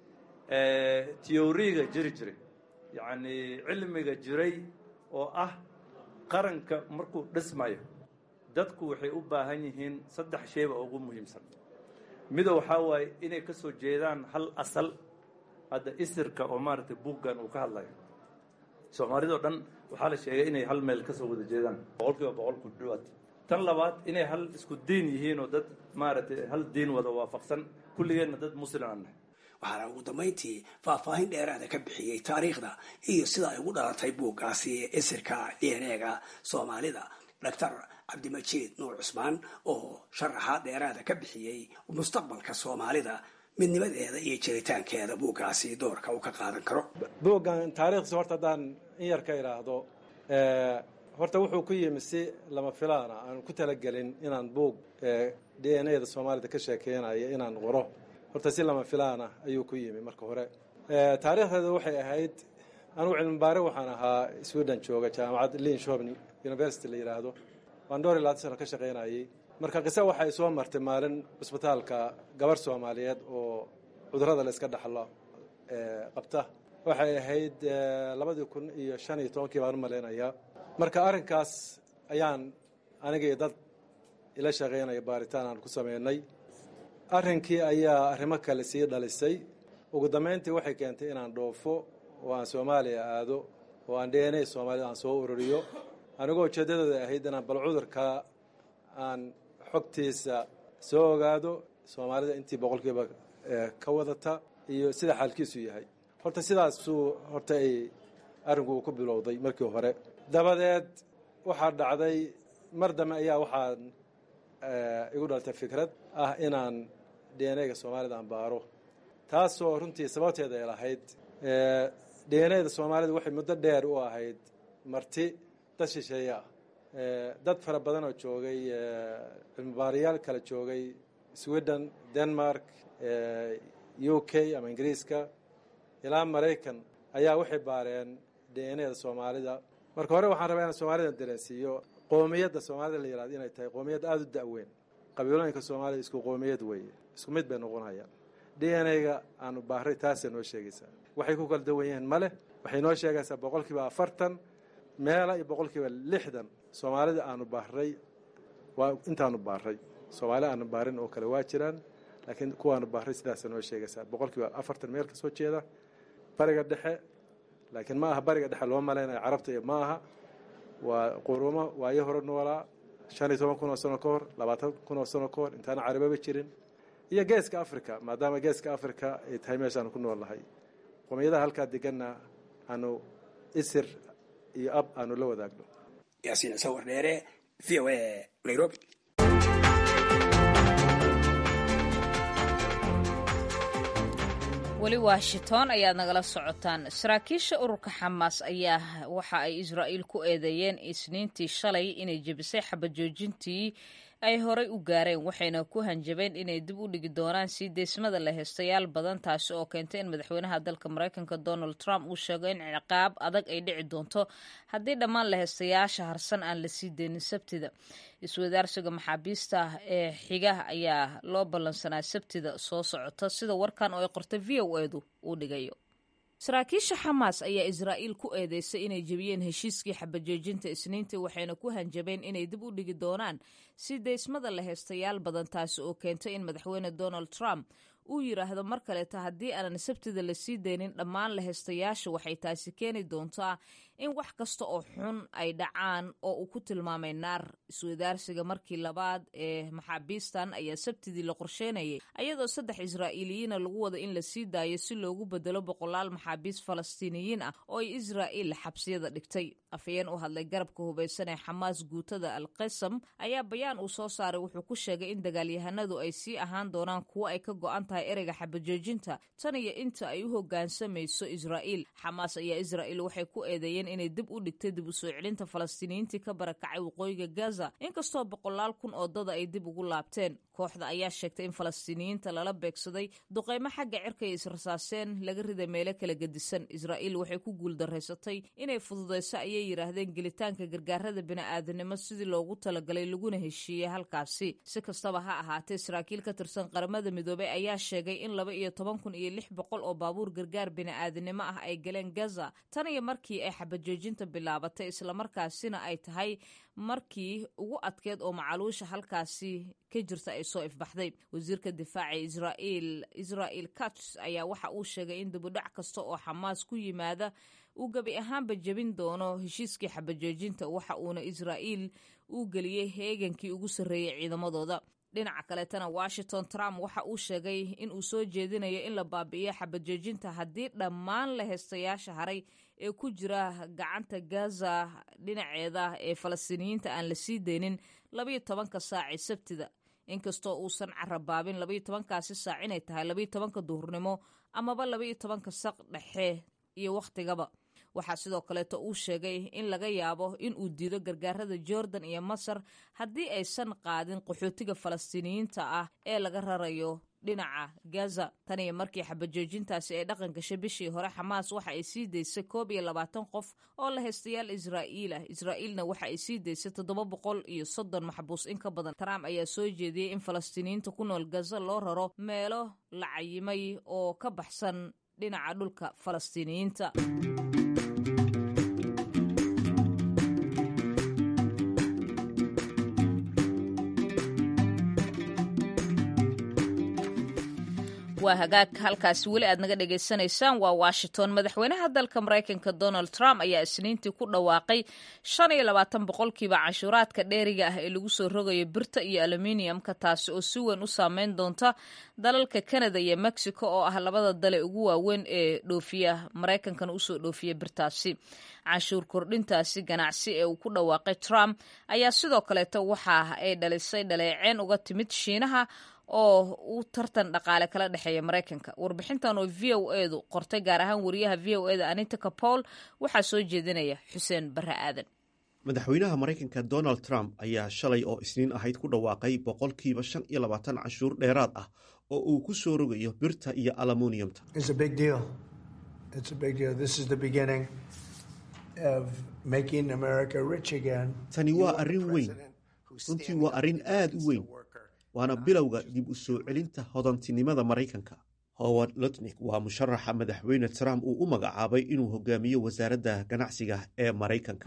tiyoriga jiri jiray yacni cilmiga jiray oo ah qaranka markuu dhismayo dadku waxay u baahan yihiin saddex shayba ugu muhiimsan mida waxaa waaye inay ka soo jeedaan hal asal hadda isirka oo maaragtay buuggan uu ka hadlayo soomaalidao dhan waxaa la sheegay inay hal meel ka soo wada jeedaan boqol kiiba boqol ku dhawaad tan labaad inay hal isku diin yihiin oo dad maaragtay hal diin wada waafaqsan kulligeenna dad muslim aan nahay waxaana ugu dambayntii faahfaahin dheeraada ka bixiyey taariikhda iyo sida ay ugu dhalatay buuggaasi isirka d n e-ga soomaalida doctor cabdimajiid nuur cusmaan oo sharaxaad dheeraada ka bixiyey mustaqbalka soomaalida midnimadeeda iyo jiritaankeeda buuggaasi doorka uu ka qaadan karo buuggan taariikhdiisa horta haddaan in yar ka idhaahdo horta wuxuu ku yimi si lama filaana aan ku talagelin inaan buug d n e da soomaalida ka sheekeynayo inaan qoro horta si lama filaana ayuu ku yimi marka hore taariikhdeeda waxay ahayd anugu cilmibaare waxaan ahaa sweden jooga jaamacad linshobni university la yidhaahdo waan dhowr iyo labaatan sano ka shaqaynayay marka qise waxay soo martay maalin cusbitaalka gabar soomaaliyeed oo cudurada la iska dhaxlo qabta waxay ahayd labadii kun iyo shan iyo tobankii baan u malaynayaa marka arrinkaas ayaan anigii dad ila shaqaynaya baaritaan aan ku sameynay arrinkii ayaa arrimo kale sii dhalisay ugu dambayntii waxay keentay inaan dhoofo oo aan soomaaliya aado oo aan dna soomaalida aan soo ururiyo anigoo ujeeddadooda ahayd inaan bal cudurka aan xogtiisa soo ogaado soomaalida intii boqolkiiba ka wadata iyo sida xaalkiisu yahay horta sidaasuu horta ay arrinku uu ku bilowday markii hore dabadeed waxaa dhacday mar dambe ayaa waxaan igu dhaltay fikrad ah inaan dnga soomaalida aan baaro taasoo runtii sababteeda ay lahayd dnada soomaalida waxay muddo dheer u ahayd marti dad shisheeye ah dad fara badan oo joogay cilmibaarayaal kala joogay sweden denmark u k ama ingiriiska ilaa maraykan ayaa waxay baareen dnada soomaalida marka hore waxaan rabaa inaan soomaalida dareensiiyo qoomiyadda soomaalida la yihahdo inay tahay qoomiyad aada u da-weyn qabiilooyinka soomaalida isku qoomiyad weeye isku mid bay noqonayaan d n a-ga aanu baaray taasay noo sheegaysaa waxay ku kala dawan yihiin male waxay noo sheegaysaa boqol kiiba afartan meela iyo boqol kiiba lixdan soomaalida aanu baaray waa intaanu baaray soomaali aanu baarin oo kale waa jiraan laakiin kuwaanu baaray sidaasa noo sheegaysaa boqol kiiba afartan meel ka soo jeeda bariga dhexe laakiin ma aha bariga dhexe loo malaynayo carabta iyo ma aha waa qurumo waayo hore noolaa shan iyo toban kun oo sano ka hor labaatan kun oo sano ka hor intaana carababa jirin iyo geeska africa maadaama geeska africa ay tahay meeshaanu ku nool nahay qomiyadaha halkaa deganna aanu isir iyo ab aanu la wadaagno yaasiin sawir dheere v o a nairobi weli washington ayaad nagala socotaan saraakiisha ururka xamaas ayaa waxa ay israa'iil ku eedeeyeen isniintii shalay inay jebisay xabajoojintii ay horay u gaareen waxayna ku hanjabeen inay dib u dhigi doonaan sii deysmada la heystayaal badan taasi oo keentay in madaxweynaha dalka maraykanka donald trump uu sheego in ciqaab adag ay dhici doonto haddii dhammaan la heystayaasha harsan aan la sii deynin sabtida iswadaarsiga maxaabiista ee xiga ayaa loo ballansanaa sabtida soo socota sida warkan oo ay qortay v o edu uu dhigayo saraakiisha xamaas ayaa israa'iil ku eedeysay inay jebiyeen heshiiskii xabajoojinta isniintii waxayna ku hanjabeen inay dib u dhigi doonaan si deysmada la heystayaal badan taasi oo keentay in madaxweyne donald trump uu yidhaahdo mar kaleeta haddii aanan sabtida la sii deynin dhammaan la heystayaasha waxay taasi keeni doontaa in wax kasta oo xun ay dhacaan oo uu ku tilmaamay naar iswadaarsiga markii labaad ee maxaabiistan ayaa sabtidii la qorsheynayay ayadoo saddex israa'iiliyiina lagu wada in la sii daayo si loogu bedelo boqolaal maxaabiis falastiiniyiin ah oo ay israa'iil xabsiyada dhigtay afhayeen u hadlay garabka hubaysan ee xamaas guutada al qasam ayaa bayaan uu soo saaray wuxuu ku sheegay in dagaalyahanadu ay sii ahaan doonaan kuwo ay ka go'an tahay ereyga xabajoojinta tan iyo inta ay u hoggaansamayso israa'iil xamaas ayaa israa'iil waxay ku eedeeyeen inay dib u dhigtay dib u soo celinta falastiiniyiintii ka barakacay waqooyiga gaza inkastoo boqolaal kun oo dada ay dib ugu laabteen kooxda ayaa sheegtay in falastiiniyiinta lala beegsaday duqaymo xagga cirka ay israsaaseen laga riday meelo kala gedisan israa'iil waxay ku guuldaraysatay inay fududayso ayay yidhaahdeen gelitaanka gargaarada bini'aadanimo sidii loogu talagalay laguna heshiiyey halkaasi si kastaba ha ahaatee saraakiil ka tirsan qaramada midoobey ayaa sheegay in laba iyo toban kun iyo lix boqol oo baabuur gargaar bini'aadanimo ah ay galeen gaza tan iyo markii ay xabajoojinta bilaabatay islamarkaasina ay tahay markii ugu adkeed oo macaluusha halkaasi ka jirta ay soo ifbaxday wasiirka difaaca israa'iil israa'il kats ayaa waxa uu sheegay in dibudhac kasta oo xamaas ku yimaada uu gebi ahaanba jebin doono heshiiskii xabajoojinta waxa uuna israa'iil uu geliyey heegankii ugu sarreeyey ciidamadooda dhinaca kaleetana washington trump waxa uu sheegay in uu soo jeedinayo in la baabi'iyo xabajoojinta haddii dhammaan la heystayaasha haray ee ku jira gacanta gaza dhinaceeda ee falastiiniyiinta aan la sii deynin labayo tobanka saaci sabtida inkastoo uusan carabaabin labayo tobankaasi saac inay tahay labayo tobanka duhurnimo amaba labayo tobanka saq dhexe iyo wakhtigaba waxaa sidoo kaleeto uu sheegay in laga yaabo in uu diido gargaarada jordan iyo masar haddii aysan qaadin qaxootiga falastiiniyiinta ah ee laga rarayo dhinaca gaza tan iyo markii xabajoojintaasi ay dhaqan gashay bishii hore xamaas waxa ay sii daysay koob iyo labaatan qof oo la heystayaal israa'iil ah israa'iilna waxa ay sii daysay toddoba boqol iyo soddon maxbuus in ka badan trump ayaa soo jeediyey in falastiiniyiinta ku nool gaza loo raro meelo la cayimay oo ka baxsan dhinaca dhulka falastiiniyiinta waa hagaag halkaasi weli aad naga dhagaysanaysaan waa washington madaxweynaha dalka maraykanka donald trump ayaa isniintii ku dhawaaqay shan iyo labaatan boqolkiiba canshuuraadka dheeriga ah ee lagu soo rogayo birta iyo aluminiumka taasi oo si weyn u saameyn doonta dalalka canada iyo mexico oo ah labada dale ugu waaweyn ee dhoofiya maraykankana usoo dhoofiya birtaasi canshuur kordhintaasi ganacsi ee uu ku dhawaaqay trump ayaa sidoo kaleeto waxa ay dhalisay dhaleeceen uga timid shiinaha oo uu tartan dhaqaale kala dhexeeya maraykanka warbixintan oo v o edu qortay gaar ahaan wariyaha v o eda anita capol waxaa soo jeedinaya xuseen barre aadan madaxweynaha maraykanka donald trump ayaa shalay oo isniin ahayd ku dhawaaqay boqolkiiba shan iyo labaatan canshuur dheeraad ah oo uu ku soo rogayo birta iyo alumuniyumta tani waa arrin weyn runtii waa arrin aad u weyn waana bilowga dib u soo celinta hodantinimada maraykanka howard lutnik waa musharaxa madaxweyne trump uu u magacaabay inuu hogaamiyo wasaaradda ganacsiga ee maraykanka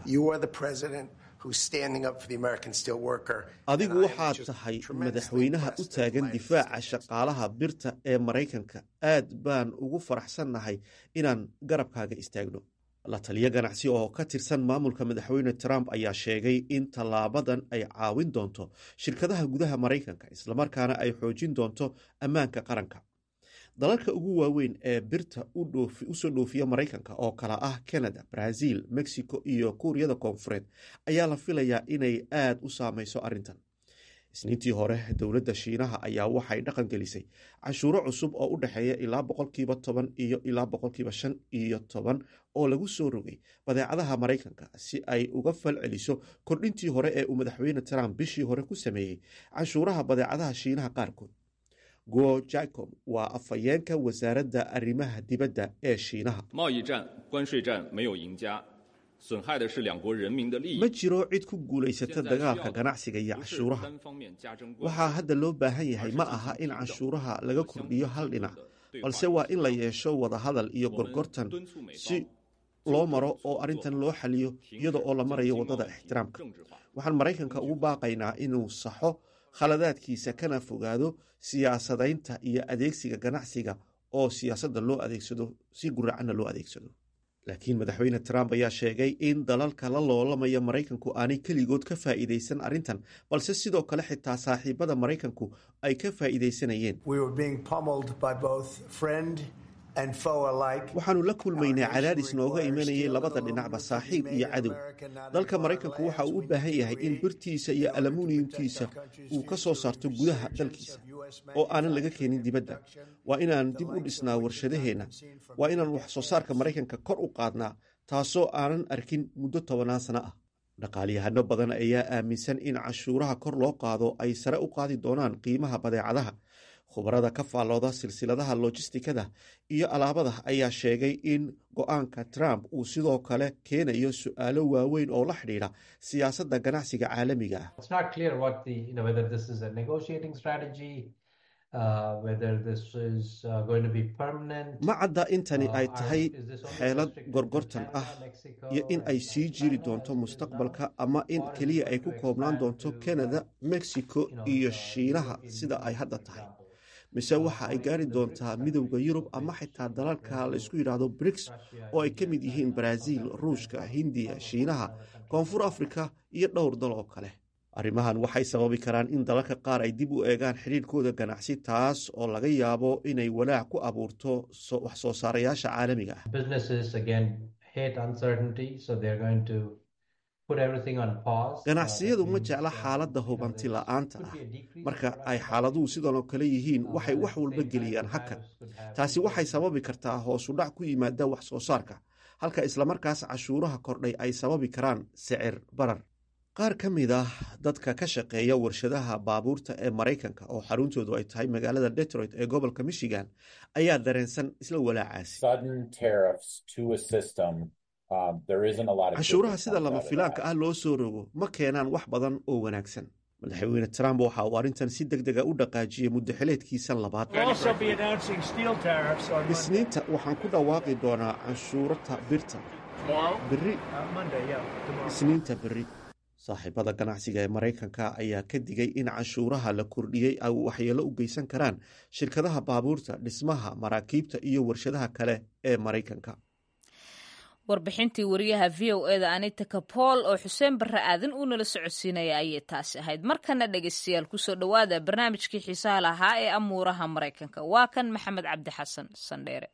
adigu waxaad tahay madaxweynaha u taagan difaaca shaqaalaha birta ee maraykanka aad baan ugu faraxsannahay inaan garabkaaga istaagno la taliyo ganacsi oo ka tirsan maamulka madaxweyne trump ayaa sheegay in tallaabadan ay caawin doonto shirkadaha gudaha maraykanka islamarkaana ay xoojin doonto ammaanka qaranka dalalka ugu waaweyn ee birta usoo dhoofiya maraykanka oo kala ah canada brazil mexico iyo kuuriyada koonfureed ayaa la filayaa inay aad u saameyso arrintan isniintii hore dowladda shiinaha ayaa waxay dhaqan gelisay cashuuro cusub oo u dhexeeya ilaa boqolkiiba toban iyo ilaa boqolkiiba shan iyo toban oo lagu soo rogay badeecadaha maraykanka si ay uga fal celiso kordhintii hore ee uu madaxweyne trump bishii hore ku sameeyey cashuuraha badeecadaha shiinaha qaarkood guo jacom waa afhayeenka wasaaradda arrimaha dibadda ee shiinaha ma jiro cid ku guulaysata dagaalka ganacsiga iyo cashuuraha waxaa hadda loo baahan yahay ma aha in canshuuraha laga kordhiyo hal dhinac balse waa in la yeesho wadahadal iyo gorgortan si loo maro oo arrintan loo xaliyo iyada oo la marayo waddada ixtiraamka waxaan maraykanka ugu baaqaynaa inuu saxo khaladaadkiisa kana fogaado siyaasadaynta iyo adeegsiga ganacsiga oo siyaasadda loo adeegsado si guracanna loo adeegsado laakiin madaxweyne trump ayaa sheegay in dalalka la loolamaya maraykanku aanay keligood ka faa'iidaysan arrintan balse sidoo kale xitaa saaxiibada maraykanku ay ka faa'iidaysanayeen waxaanu la kulmaynaa cadaadis nooga imanayay labada dhinacba saaxiib iyo cadow dalka maraykanku waxa uu u baahan yahay in birtiisa iyo alumuniyumtiisa uu ka soo saarto gudaha dalkiisa oo aanan laga keenin dibadda waa inaan dib u dhisnaa warshadaheenna waa inaan wax soo saarka maraykanka kor u qaadnaa taasoo aanan arkin muddo tobanaan sano ah dhaqaalyahano badan ayaa aaminsan in cashuuraha kor loo qaado ay sare u qaadi doonaan qiimaha badeecadaha khubarada ka faallooda silsiladaha lojistikada iyo alaabada ayaa sheegay in go-aanka trump uu sidoo kale keenayo su-aalo waaweyn oo la xidhiidha siyaasadda ganacsiga caalamiga ah ma cadda intani ay tahay xeelad gorgortan ah iyo in ay sii jiri doonto mustaqbalka ama in keliya ay ku koobnaan doonto canada mexico iyo shiinaha sida ay hadda tahay mise waxa ay gaari doontaa midowda yurub ama xitaa dalalka la isku yidhaahdo briks oo ay ka mid yihiin baraaziil ruushka hindiya shiinaha koonfur afrika iyo dhowr dal oo kale arrimahan waxay sababi karaan in dalalka qaar ay dib u eegaan xidhiirkooda ganacsi taas oo laga yaabo inay walaac ku abuurto wax soo saarayaasha caalamiga ah ganacsiyadu ma jecla xaaladda hubanti la-aanta ah marka ay xaaladuhu sidan oo kale yihiin waxay wax walba geliyaan hakan taasi waxay sababi kartaa hoosudhac ku yimaada wax soo saarka halka islamarkaas cashuuraha kordhay ay sababi karaan sicir barar qaar ka mid ah dadka ka shaqeeya warshadaha baabuurta ee maraykanka oo xaruntoodu ay tahay magaalada detroit ee gobolka michigan ayaa dareensan isla walaacaasi cashuuraha sida lama filaanka ah loo soo rogo ma keenaan wax badan oo wanaagsan madaxweyne trump waxa uu arrintan si deg dega u dhaqaajiyey muddaxileedkiisan labaad isniinta waxaan ku dhawaaqi doonaa canshuurata birta beri isniinta berri saaxiibada ganacsiga ee maraykanka ayaa ka digay in canshuuraha la kordhiyey ay waxyeelo u geysan karaan shirkadaha baabuurta dhismaha maraakiibta iyo warshadaha kale ee maraykanka warbixintii wariyaha v o eda anita kapool oo xuseen barre aadan uu nala socodsiinaya ayay taasi ahayd markana dhegeystayaal kusoo dhowaada barnaamijkii xiisaha lahaa ee amuuraha maraykanka waa kan maxamed cabdi xasan sandheere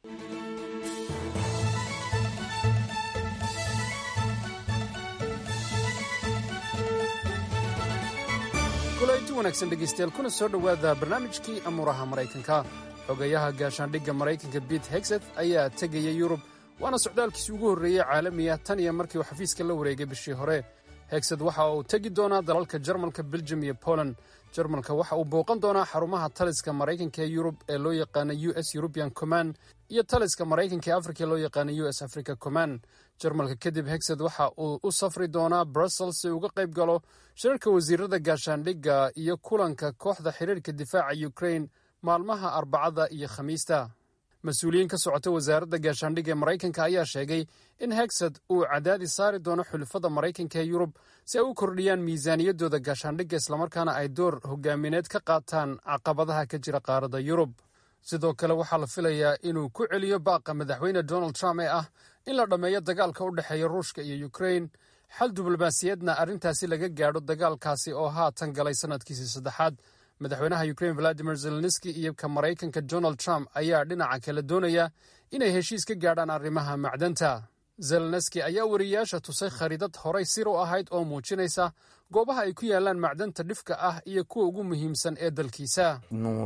kulanti wanaagsan dhegaystayaal kuna soo dhowaada barnaamijkii amuuraha maraykanka xogeyaha gaashaandhigga maraykanka bete hexeth ayaa tegaya yurub waana socdaalkiisii ugu horreeyey caalamiya tan iyo markii uu xafiiska la wareegay bishii hore hexed waxa uu tegi doonaa dalalka jarmalka beljum iyo poland jarmalka waxa uu booqan doonaa xarumaha taliska maraykanka ee yurub ee loo yaqaana u s eurubian command iyo taliska maraykanka ee afrika ee loo yaqaana u s africa command jarmalka kadib hexed waxa uu u safri doonaa brussels si uga qayb galo shirarka wasiirada gaashaandhigga iyo kulanka kooxda xiriirka difaaca ukrain maalmaha arbacada iyo khamiista mas-uuliyiin ka socota wasaaradda gaashaandhigga ee maraykanka ayaa sheegay in hexed uu cadaadis saari doono xulafada maraykanka ee yurub si ay u kordhiyaan miisaaniyaddooda gaashaandhigga islamarkaana ay door hogaamineed ka qaataan caqabadaha ka jira qaaradda yurub sidoo kale waxaa la filayaa inuu ku celiyo baaqa madaxweyne donald trump ee ah in la dhammeeyo dagaalka u dhexeeya ruushka iyo ukrain xal diblomaasiyeedna arrintaasi laga gaadho dagaalkaasi oo haatan galay sannadkiisii saddexaad madaxweynaha ukrain valadimir zelenski iyo ka maraykanka donald trump ayaa dhinaca kale doonaya inay heshiis ka gaadhaan arrimaha macdanta zelenski ayaa wariyayaasha tusay khariidad horay sir u ahayd oo muujinaysa goobaha ay ku yaalaan macdanta dhifka ah iyo kuwa ugu muhiimsan ee dalkiisa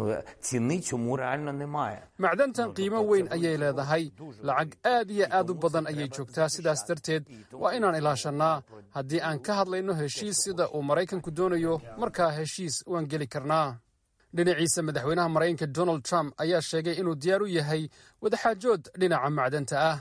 macdantan qiimo weyn ayay leedahay lacag aad iyo aad u badan ayay joogtaa sidaas darteed waa inaan ilaashannaa haddii aan ka hadlayno heshiis sida uu maraykanku doonayo markaa heshiis waan geli karnaa dhinaciisa madaxweynaha maraykanka donald trump ayaa sheegay inuu diyaar u yahay wadaxaajood dhinaca macdanta ah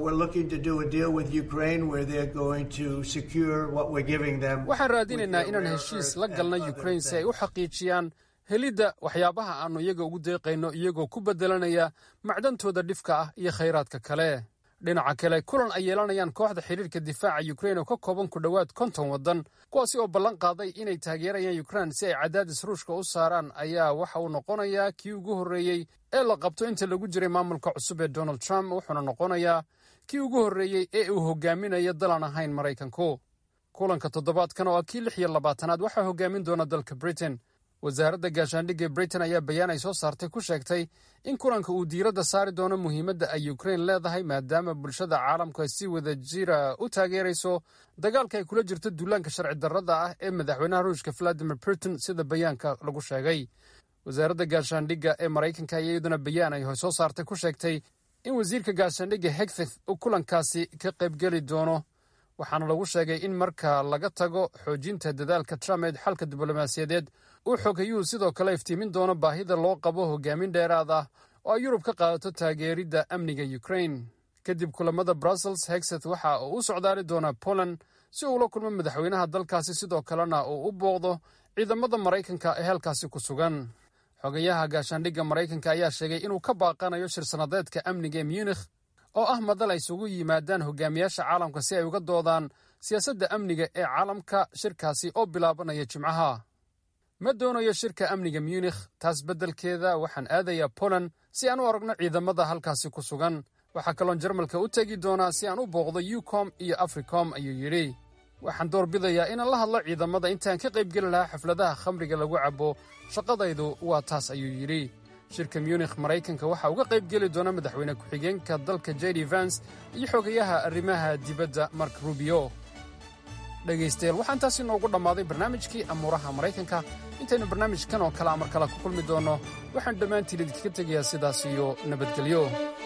waxaan raadinaynaa inaan heshiis la galna ukrain si ay u xaqiijiyaan helidda waxyaabaha aannu iyaga ugu deeqayno iyagoo ku beddelanaya macdantooda dhifka ah iyo khayraadka kale dhinaca kale kulan ay yeelanayaan kooxda xiriirka difaaca ukrain oo ka kooban ku dhowaad konton waddan kuwaasi oo ballan qaaday inay taageerayaan ukrain si ay cadaadis ruushka u saaraan ayaa waxa uu noqonayaa kii ugu horreeyey ee la qabto inta lagu jiray maamulka cusub ee donald trump wuxuuna noqonayaa kii ugu horreeyey ee uu hogaaminayo dalaan ahayn maraykanku kulanka toddobaadkan oo ah kii lix iyo labaatanaad waxaa hogaamin doona dalka britain wasaaradda gaashaandhigga britain ayaa bayaan ay soo saartay ku sheegtay in kulanka uu diiradda saari doono muhiimadda ay ukrain leedahay maadaama bulshada caalamku ay si wada jira u taageerayso dagaalka ay kula jirto duulaanka sharci darrada ah ee madaxweynaha ruushka valadimir putin sida bayaanka lagu sheegay wasaaradda gaashaandhigga ee maraykanka ayaa iyaduna bayaan ay soo saartay ku sheegtay in wasiirka gaashaandhigga hegfith uu kulankaasi ka qaybgeli doono waxaana lagu sheegay in marka laga tago xoojinta dadaalka trump ee xalka diblomaasiyadeed uu xogayuhu sidoo kale iftiimin doono baahida loo qabo hogaamin dheeraad ah oo ay yurub ka qaadato taageeridda amniga ukrain kadib kulamada brussels hexeth waxa uu u socdaali doonaa poland si uu ula kulmo madaxweynaha dalkaasi sidoo kalena uu u booqdo ciidamada maraykanka ee halkaasi ku sugan xogayaha gaashaandhigga maraykanka ayaa sheegay inuu ka baaqanayo shir-sanadeedka amniga ee munikh oo ah madal ay isugu yimaadaan hogaamiyaasha caalamka si ay uga doodaan siyaasadda amniga ee caalamka shirkaasi oo bilaabanaya jimcaha ma doonayo shirka amniga munikh taas beddelkeeda waxaan aadayaa poland si aan u aragno ciidamada halkaasi ku sugan waxaa kaloon jarmalka u tegi doonaa si aan u booqdo ucom iyo africom ayuu yidhi waxaan doorbidayaa inaan la hadlo ciidamada intaan ka qaybgeli lahaa xafladaha khamriga lagu cabbo shaqadaydu waa taas ayuu yidhi shirka munikh maraykanka waxaa uga qayb geli doona madaxweyne ku-xigeenka dalka jd vans iyo xogayaha arrimaha dibadda mark rubio dhegaystayaal waxaan taasi noogu dhammaaday barnaamijkii amuuraha maraykanka intaynu barnaamijkan oo kale amar kale ku kulmi doonno waxaan dhammaantiin idinkaga tegayaa sidaas iyo nabadgelyo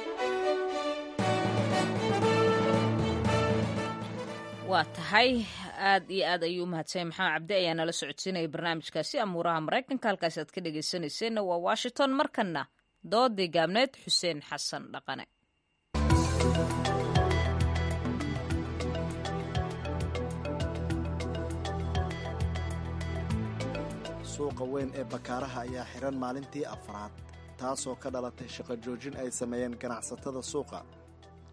waa tahay aad iyo aad ayuu umahadsanyay maxamed cabdi ayaa nala socodsiinaya barnaamijkaasi amuuraha maraykanka halkaasi aad ka dhegaysanayseena waa washington markanna doodii gaabneed xuseen xasan dhaqane suuqa weyn ee bakaaraha ayaa xihan maalintii afraad taasoo ka dhalatay shaqo joojin ay sameeyeen ganacsatada suuqa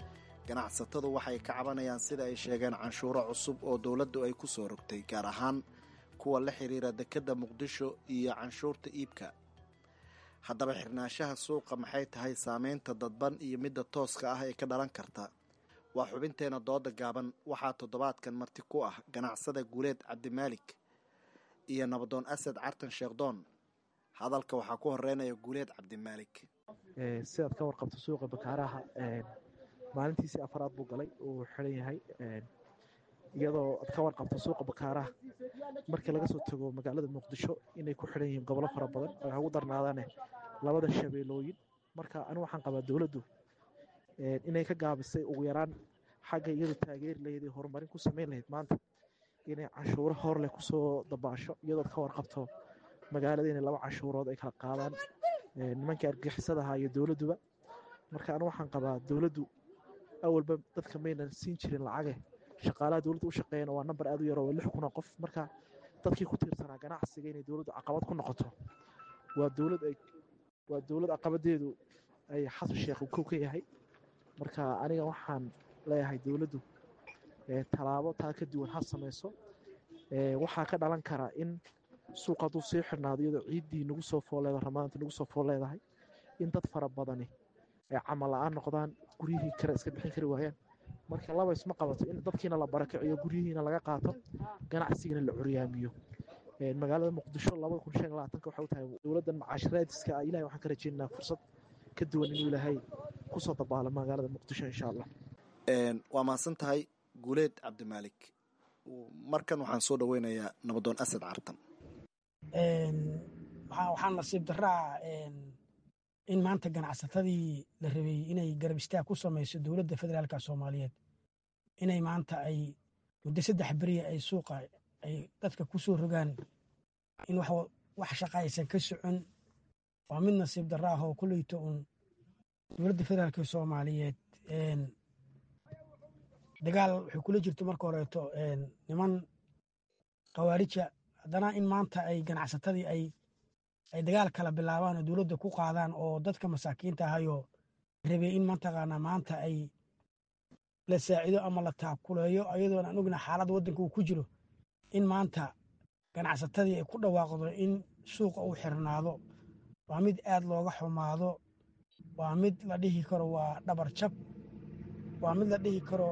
ganacsatadu waxay ka cabanayaan sida ay sheegeen canshuuro cusub oo dowladdu ay ku soo rogtay gaar ahaan kuwa la xiriira dekedda muqdisho iyo canshuurta iibka haddaba xirnaanshaha suuqa maxay tahay saameynta dadban iyo midda tooska ah ee ka dhalan karta waa xubinteena dooda gaaban waxaa toddobaadkan marti ku ah ganacsada guuleed cabdimaalik iyo nabadoon asad cartan sheekhdoon hadalka waxaa ku horeynaya guuleed cabdimaalik sidaad ka warqabto suuqa bakaaraha maalintiisii afaraad buu galay uu xiran yahay iyadoo aad ka warqabto suuqa bakaaraha markii laga soo tago magaalada muqdisho inay ku xiran yihiin gobollo fara badan ay ugu darnaadaane labada shabeelooyin marka anigu waxaan qabaa dowladdu inay ka gaabisay ugu yaraan xagga iyadu taageeri lahayd ee horumarin ku samayn lahayd maanta inay canshuuro hor leh kusoo dabaasho iyadood ka warqabto magaalada inay laba canshuurood ay kala qaadaan nimankii argixisada ahaa iyo dowladduba marka anigu waxaan qabaa dowladdu awalba dadka maynan siin jirin lacage shaqaalaha dowladda u shaqeeyana waa namber aad u yaro waa lix kun oo qof marka dadkii ku tiirsanaa ganacsiga inay dowladdu caqabad ku noqoto waa dowlad ay waa dowlad caqabadeedu ay xasan sheekh uu kow ka yahay marka aniga waxaan leeyahay dowladdu tallaabo taa ka duwan ha samayso waxaa ka dhalan karaa in suuq hadduu sii xidhnaado iyadoo ciiddii nagu soo fooleedo ramaanta nagu soo fool leedahay in dad fara badani ay camal la-aan noqdaan guryihii kale iska bixin kari waayaan marka laba isma qabato in dadkiina la barakiciyo guryihiina laga qaato ganacsigiina la curyaamiyo magaalada muqdisho labada kun shan labaatanka waxay u tahay dowladdan macaashiraadiska ah ilahay waxaan ka rajaynaynaa fursad ka duwan inuu ilaahay kusoo dabaalo magaalada muqdisho insha allah waa mahadsan tahay guuleed cabdimaalik markan waxaan soo dhaweynayaa nabadoon asad cartan waxaa nasiib daraa in maanta ganacsatadii la rabay inay garab istaag ku samayso dowladda federaalka soomaaliyeed inay maanta ay muddo saddex beriya ay suuqa ay dadka ku soo rogaan in wax shaqa aysan ka socon waa mid nasiib dara ah oo kuleyto uun dowladda federaalka soomaaliyeed dagaal waxay kula jirto marka horeeto niman khawaarija haddana in maanta ay ganacsatadii ay ay dagaal kala bilaabaan oo dowladda ku qaadaan oo dadka masaakiinta ahayoo rabay in mataqaanaa maanta ay la saacido ama la taakuleeyo ayadoon aan ogna xaaladda waddanka uu ku jiro in maanta ganacsatadii ay ku dhawaaqdo in suuqa uu xirnaado waa mid aad looga xumaado waa mid la dhihi karo waa dhabar jab waa mid la dhihi karo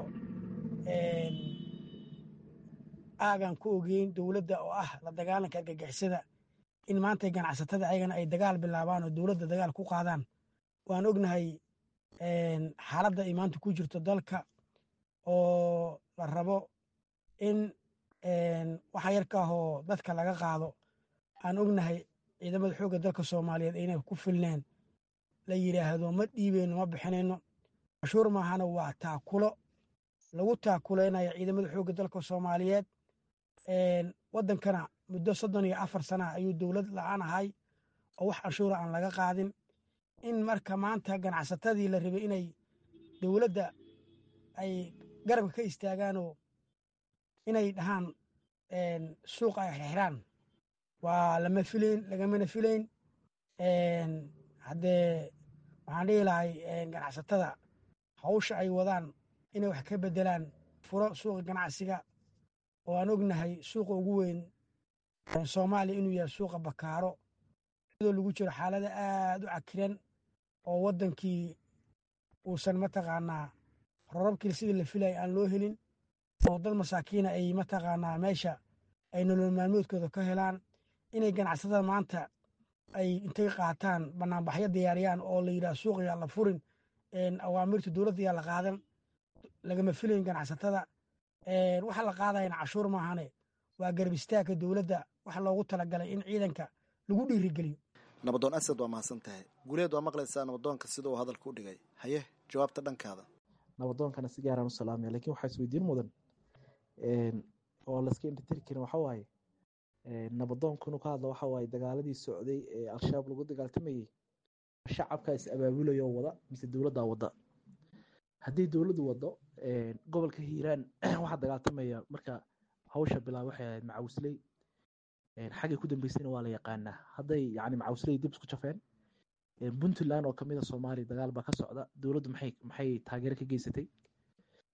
aagan ku ogeyn dowladda oo ah la dagaalanka argagixisada in maanta ganacsatada ayagana ay dagaal bilaabaan oo dowladda dagaal ku qaadaan waan ognahay xaaladda ay maanta ku jirto dalka oo la rabo in waxa yarka ahoo dadka laga qaado aan ognahay ciidamada xoogga dalka soomaaliyeed inay ku filneen la yidhaahdo ma dhiibeyno ma bixinayno cashuur maahana waa taakulo lagu taakulaynayo ciidamada xoogga dalka soomaaliyeed waddankana muddo soddon iyo afar sana ayuu dowlad la-aan ahay oo wax canshuura aan laga qaadin in marka maanta ganacsatadii la rabay inay dowladda ay garabka ka istaagaanoo inay dhahaan suuqa ay xirxiraan waa lama filayn lagamana filayn haddee waxaan dhihi lahay ganacsatada hawsha ay wadaan inay wax ka beddelaan furo suuqa ganacsiga oo aan ognahay suuqa ugu weyn soomaaliya inuu yahay suuqa bakaaro iyadoo lagu jiro xaalada aad u cakiran oo waddankii uusan mataqaanaa rorabkii sidii la filaya aan loo helin oo dad masaakiina ay mataqaanaa meesha ay nolol maalmoodkooda ka helaan inay ganacsatada maanta ay intay qaataan banaanbaxyo diyaariyaan oo la yidhaha suuq yaa la furin awaamirta dowladda yaa la qaadan lagama filayn ganacsatada waxa la qaadayana cashuur maahane waa garab istaagka dowladda waxa loogu talagalay in ciidanka lagu dhiirigeliyo nabadoon asad waa mahadsan tahay guuleed waa maqlaysaa nabadoonka sida uu hadalka u dhigay haye jawaabta dhankaada nabadoonkana si gaaraan u salaamaya lakin waxaa isweydiin mudan oo layska indhatiri karin waxa waaye nabadoonku inuu ka hadlo waxa waaye dagaaladii socday ee al-shabaab lagu dagaaltamayey shacabkaa is abaabulayo wada mise dowladdaa wada haddii dowladdu wado gobolka hiiraan waxaa dagaaltamaya marka hawsha bilaab waxay ahayd macawisley xaggay ku dambeysayna waa la yaqaanaa hadday yani macawisley dib isku jafeen puntland oo kamid a soomaaliya dagaal baa ka socda dowladdu maxay maxay taageero ka geysatay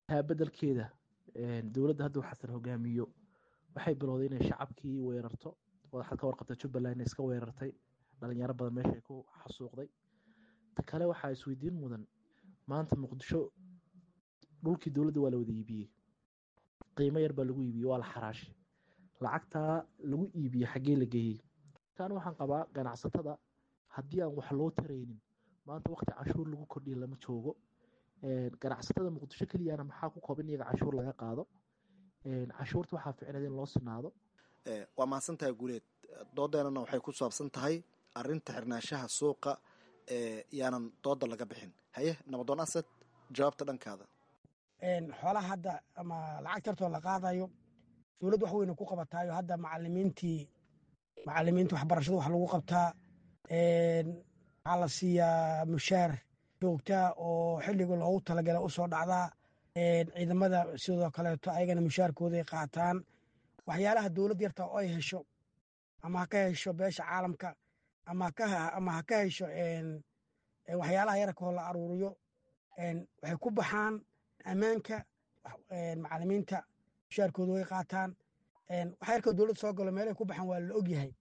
taa bedelkeeda dowladda hadda xasan hogaamiyo waxay bilowday inay shacabkii weerarto waxaad ka warqabta jubbaland iska weerartay dhalinyaro badan meeshay ku xasuuqday ta kale waxaa isweydiin mudan maanta muqdisho dhulkii dowladda waa la wada iibiyey qiimo yar baa lagu iibiyey waa la xaraashay lacagtaa lagu iibiyey xaggee la geeyey kan waxaan qabaa ganacsatada haddii aan wax loo taraynin maanta waqti canshuur lagu kordhiya lama joogo ganacsatada muqdisho keliyana maxaa ku kooban iyaga canshuur laga qaado canshuurta waxaa ficneed in loo sinaado waa mahadsantahay guuleed doodeenana waxay ku saabsan tahay arinta xirnaanshaha suuqa yaanan dooda laga bixin haye nabadoon asad jawaabta dhankaada xoolaha hadda ama lacag tartoo la qaadayo dowladda wax weyna ku qabataayo hadda macalimiintii macalimiinta waxbarashada wax lagu qabtaa waxaa la siiyaa mushaar joogtaa oo xilliga loogu talagala usoo dhacdaa ciidamada sidoo kaleeto ayagana mushaarkooday qaataan waxyaalaha dowlad yarta oo ay hesho ama ha ka hesho beesha caalamka ama ha ka hesho waxyaalaha yararkoo la aruuriyo waxay ku baxaan ammaanka macalimiinta mushaarkooda way qaataan waxa yarkoo dowlad soo galo meelahay ku baxaan waa la ogyahay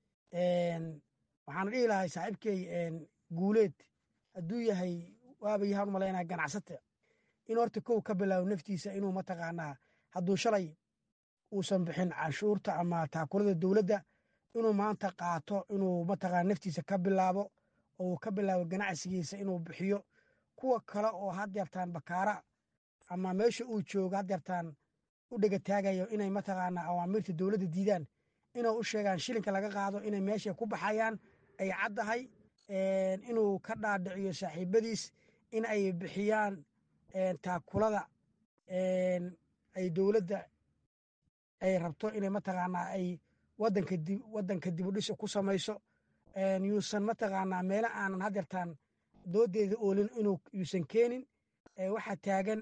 waxaana dhihi lahay saaxiibkey guuleed hadduu yahay waaba yahaan umalaynaa ganacsata in horta kow ka bilaabo naftiisa inuu mataqaanaa hadduu shalay uusan bixin canshuurta ama taakulada dowladda inuu maanta qaato inuu mataqaana naftiisa ka bilaabo oo uu ka bilaabo ganacsigiisa inuu bixiyo kuwa kale oo haddeertaan bakaara ama meesha uu joogo haddeertaan u dhegataagayo inay mataqaanaa awaamiirta dowladda diidaan inay u sheegaan shilinka laga qaado inay meeshay ku baxayaan ay caddahay inuu ka dhaadhiciyo saaxiibadiis in ay bixiyaan taakulada ay dowladda ay rabto inay mataqaanaa ay wadanka dib wadanka dibudhis ku samayso yuusan mataqaanaa meelo aanan haddeertaan doodeeda oolin inuu yuusan keenin waxaa taagan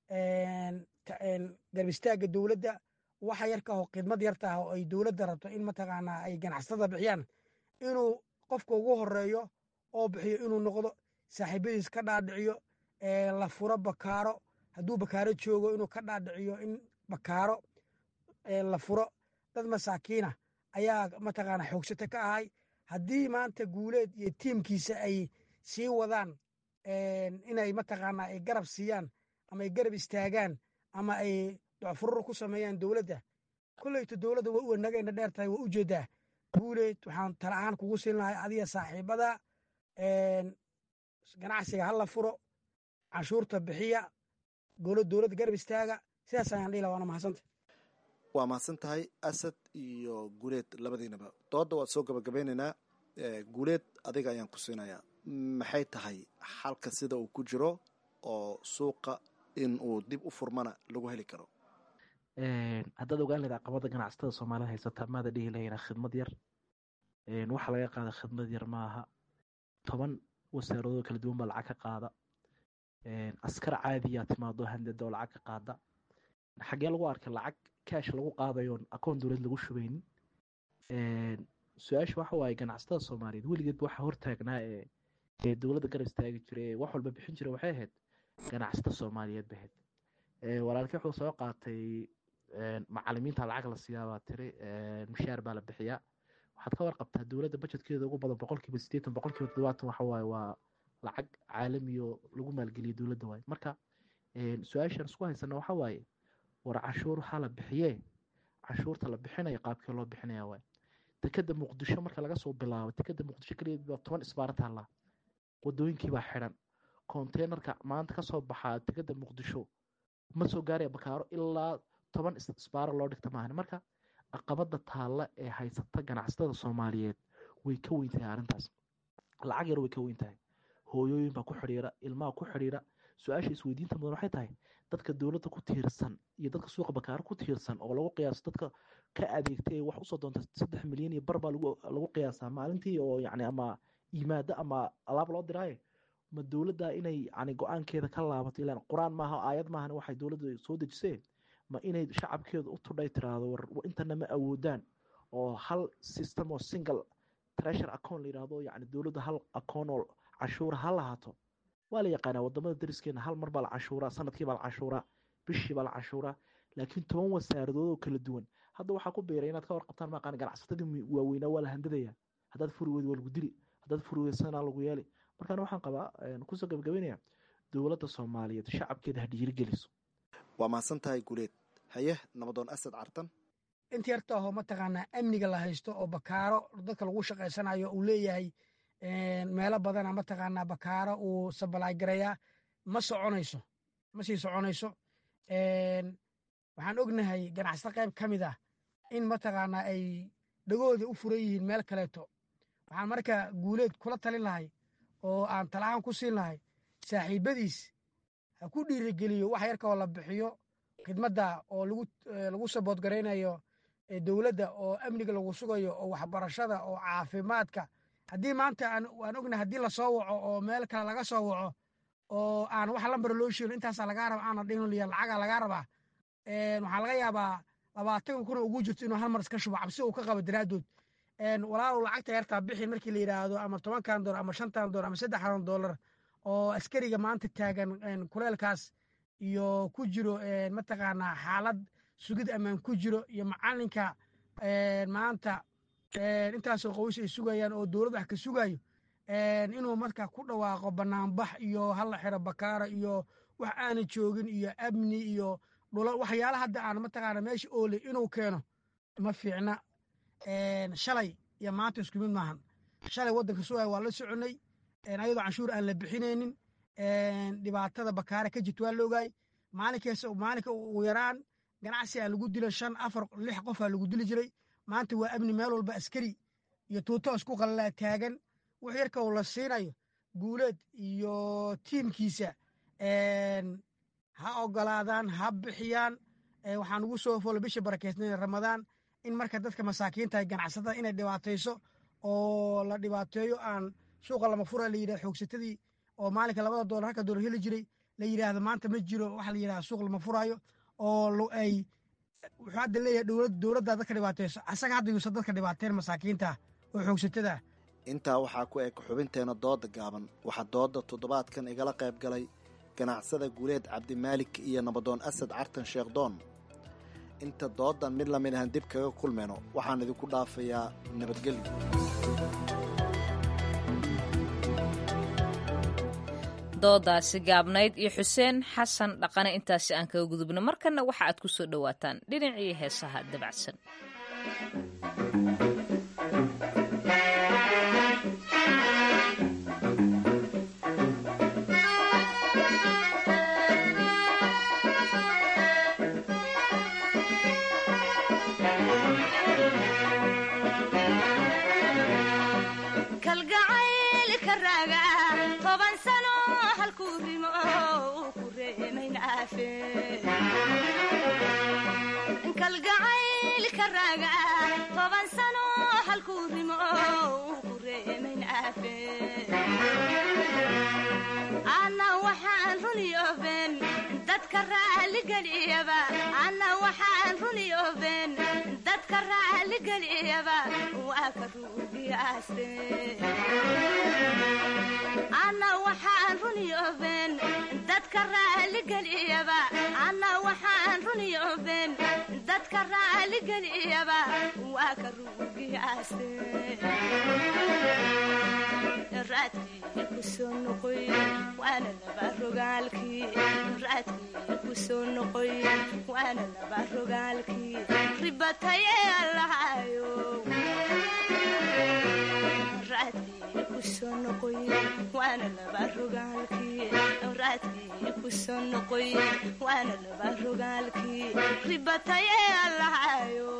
garbistaagga dowladda waxa yarka oo khidmad yarta ah oo ay dowladda rabto in mataqaanaa ay ganacsatada bixiyaan inuu qofka ugu horeeyo oo bixiyo inuu noqdo saaxiibadiis ka dhaadhiciyo la furo bakaaro hadduu bakaaro joogo inuu ka dhaadhiciyo in bakaaro la furo dad masaakiina ayaa mataqaana xoogsata ka ahay haddii maanta guuleed iyo tiimkiisa ay sii wadaan inay mataqaana ay garab siiyaan ama ay garab istaagaan ama ay docfurur ku sameeyaan dowladda kolleyto dowladda waa u wanagayna dheer tahay waa u jeedaa guuleed waxaan tala ahaan kugu siin lahay adiga saaxiibada ganacsiga hala furo canshuurta bixiya dowladda garab istaaga sidaas ayaan dhihi laha waana mahadsanta waa mahadsan tahay asad iyo guuleed labadiinaba dooda waad soo gabagabeynaynaa guuleed adiga ayaan ku siinayaa maxay tahay xalka sida uu ku jiro oo suuqa in uu dib u furmana lagu heli karo haddaad ogaan lahayd caqabada ganacsatada soomaalida haysata maada dhihi lahayna khidmad yar waxa laga qaada khidmad yar maaha toban wasaaradoo kala duwan baa lacag ka qaada askar caadiyaa timaado handada oo lacag ka qaada xagee lagu arkay lacag kaash lagu qaadayoon akoon dowlad lagu shubaynin su-aasha waxa waaye ganacsatada soomaaliyeed weligeedba waxaa hortaagnaa ee ee dowladda garab istaagi jira ee wax walba bixin jira waxay ahayd ganacsatada soomaaliyeed ba ahayd walaalkii wuxuu soo qaatay macalimiinta lacag la siiyaa baa tiri mushaar baa la bixiyaa waxaad ka warqabtaa dowladda bajetkeeda ugu badan boqolkiiba sideetan boqolkiiba toddobaatan waxa waaye waa lacag caalamiyo lagu maalgeliyo dowladda waaye marka su-aashaan isku haysana waxa waaye war cashuur waxaa la bixiyee cashuurta la bixinayo qaabkee loo bixinaya waaye dekeda muqdisho marka laga soo bilaabo dekeda muqdisho keligeed baa toban isbaara taallaa wadooyinkii baa xidhan konteynerka maanta kasoo baxaa dekeda muqdisho ma soo gaaraya bakaaro ilaa toban isbaaro loo dhigta maahan marka caqabada taalla ee haysata ganacsatada soomaaliyeed way ka weyn tahay arrintaas lacag yar way ka weyn tahay hooyooyin baa ku xidhiira ilmaha ku xidhiira su-aasha isweydiinta mudan waxay tahay dadka dowladda ku tiirsan iyo dadka suuqa bakaaro ku tiirsan oo lagu qiyaaso dadka ka adeegtay ee wax usoo doonta saddex milyan iyo bar baa lagu qiyaasaa maalintii oo yacni ama yimaado ama alaab loo diraaye ma dowladda inay yani go-aankeeda ka laabato ilaan qur-aan maaha aayad maahan waxay dowladda soo dejisee ma inay shacabkeeda u tudhay tiraahdo war intana ma awoodaan oo hal system oo single treasure account la yidhaahdo yani dowladda hal account oo cashuura ha lahaato waa la yaqaanaa wadamada dariskeena hal mar baa la cashuuraa sanadkii baa la cashuuraa bishii baa la canshuuraa laakiin toban wasaaradood oo kala duwan hadda waxaa ku biiray inaad ka warqabtaan maaqaan ganacsatadii waaweynaa waa la handadaya haddaad furi weyd waa lagu dili haddaad furi weyd sanaa lagu yeeli markaana waxaan qabaa kusoo gabagabeynaya dowladda soomaaliyeed shacabkeeda ha dhiirigeliso waa mahadsan tahay guuleed haye nabadoon asad cartan inta yarta aho mataqaanaa amniga la haysto oo bakaaro dadka lagu shaqaysanayo uu leeyahay meelo badana mataqaanaa bakaaro uu sabalaay gareeyaa ma soconayso ma sii soconayso waxaan ognahay ganacsato qayb ka mid ah in mataqaanaa ay dhagooda u furan yihiin meel kaleeto waxaan marka guuleed kula talin lahay oo aan talahaan ku siin lahay saaxiibadiis ha ku dhiirigeliyo wax yarka oo la bixiyo khidmadda oo lagu saboodgaraynayo dowladda oo amniga lagu sugayo oo waxbarashada oo caafimaadka haddii maanta aan ognahay haddii lasoo waco oo meel kale laga soo waco oo aan wax lambar loo sheegin intaasaa lagaa raba aana dhihin lacagaa lagaa rabaa waxaa laga yaabaa labaatan kuna ugu jirto inuu hal mar iska shubo cabsi uu ka qabo daraaddood walaalow lacagta yartaa bixi markii la yidhaahdo ama tobankan doolar ama shantan doolar ama saddexdan doolar oo askariga maanta taagan kuleelkaas iyo ku jiro mataqaanaa xaalad sugid ammaan ku jiro iyo macalinka maanta intaasoo qoys ay sugayaan oo dowlad wax ka sugayo inuu marka ku dhawaaqo banaanbax iyo halla xiro bakaara iyo wax aana joogin iyo amni iyo dhula waxyaala hadda aan mataqaana meesha oole inuu keeno ma fiicna shalay iyo maanta isku mid maahan shalay waddanka sugaya waa la soconay ayadoo canshuur aan la bixinaynin dhibaatada bakaara ka jirta waa la ogaay maalinkaas maalinka ugu yaraan ganacsi aa lagu dilo shan afar lix qof aa lagu dili jiray maanta waa amni meel walba askari iyo tuuto isku qallalaa taagan wax yarka uu la siinayo guuleed iyo tiimkiisa ha ogolaadaan ha bixiyaan waxaan ugu soo folo bisha barakeysnayn ramadaan in marka dadka masaakiinta ganacsatada inay dhibaatayso oo la dhibaateeyo aan suuqa lama fura la yidhahdo xoogsatadii oo maalinka labada doolar halka doolar heli jiray la yidhaahdo maanta ma jiro waxa la yidhahda suuq lama furaayo oo ay wuxuu hadda leeyahay dowlad dowladda dadka dhibaateyso asaga hadda yuusan dadka dhibaateen masaakiinta oo xoogsatada intaa waxaa ku eg xubinteena dooda gaaban waxaa dooda toddobaadkan igala qayb galay ganacsada guuleed cabdimaalik iyo nabadoon asad cartan sheekhdoon inta doodan mid lamid ahan dib kaga kulmayno waxaan idinku dhaafayaa nabadgelyo doodaasi gaabnayd iyo xuseen xasan dhaqane intaasi aan kaga gudubno markanna waxa aad ku soo dhowaataan dhinacii heesaha dabacsan kalgacaylka raaga toban sano halkuu rimo ku reemayn aafe anna waxaan runiyooben dadka raalligeliyaba anna waxaan runiyooben dadka raalligeliyaba waa ka ruugiyaaste anna waxaan runiyooben dadka raalligeliyaba anna waxaan runiyooben dadka raalligeliyaba waa ka ruugiyaaste raadkii ku soo noqoy waana laba rogaalkii raadkii ku soo noqoy waana laba rogaalkii ribataye allahayo raadkii ku soo noqoy waana laba rogaalkii raadkii ku soo noqoy waana laba rogaalkii ribataye allahayo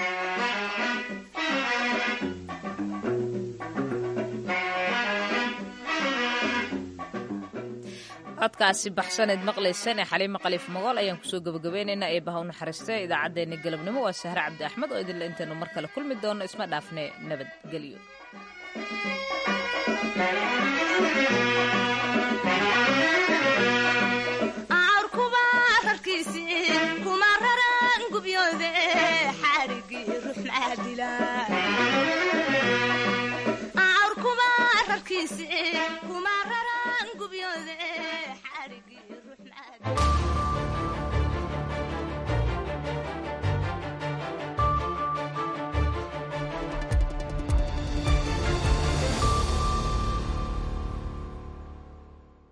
codkaasi baxsaneed maqlaysaan ee xaliimo khaliif magool ayaan kusoo gabagabeynaynaa ee baha u naxariistay idaacaddeenna galabnimo waa sahre cabdi axmed oo idinle intaynu mar kale kulmi doono isma dhaafne nabadgelyo awrkuba rarkiisi kuma raran gubyoode xaarigii ruux maadila awrkuba rarkiisi kuma raran gubyoode xaarigii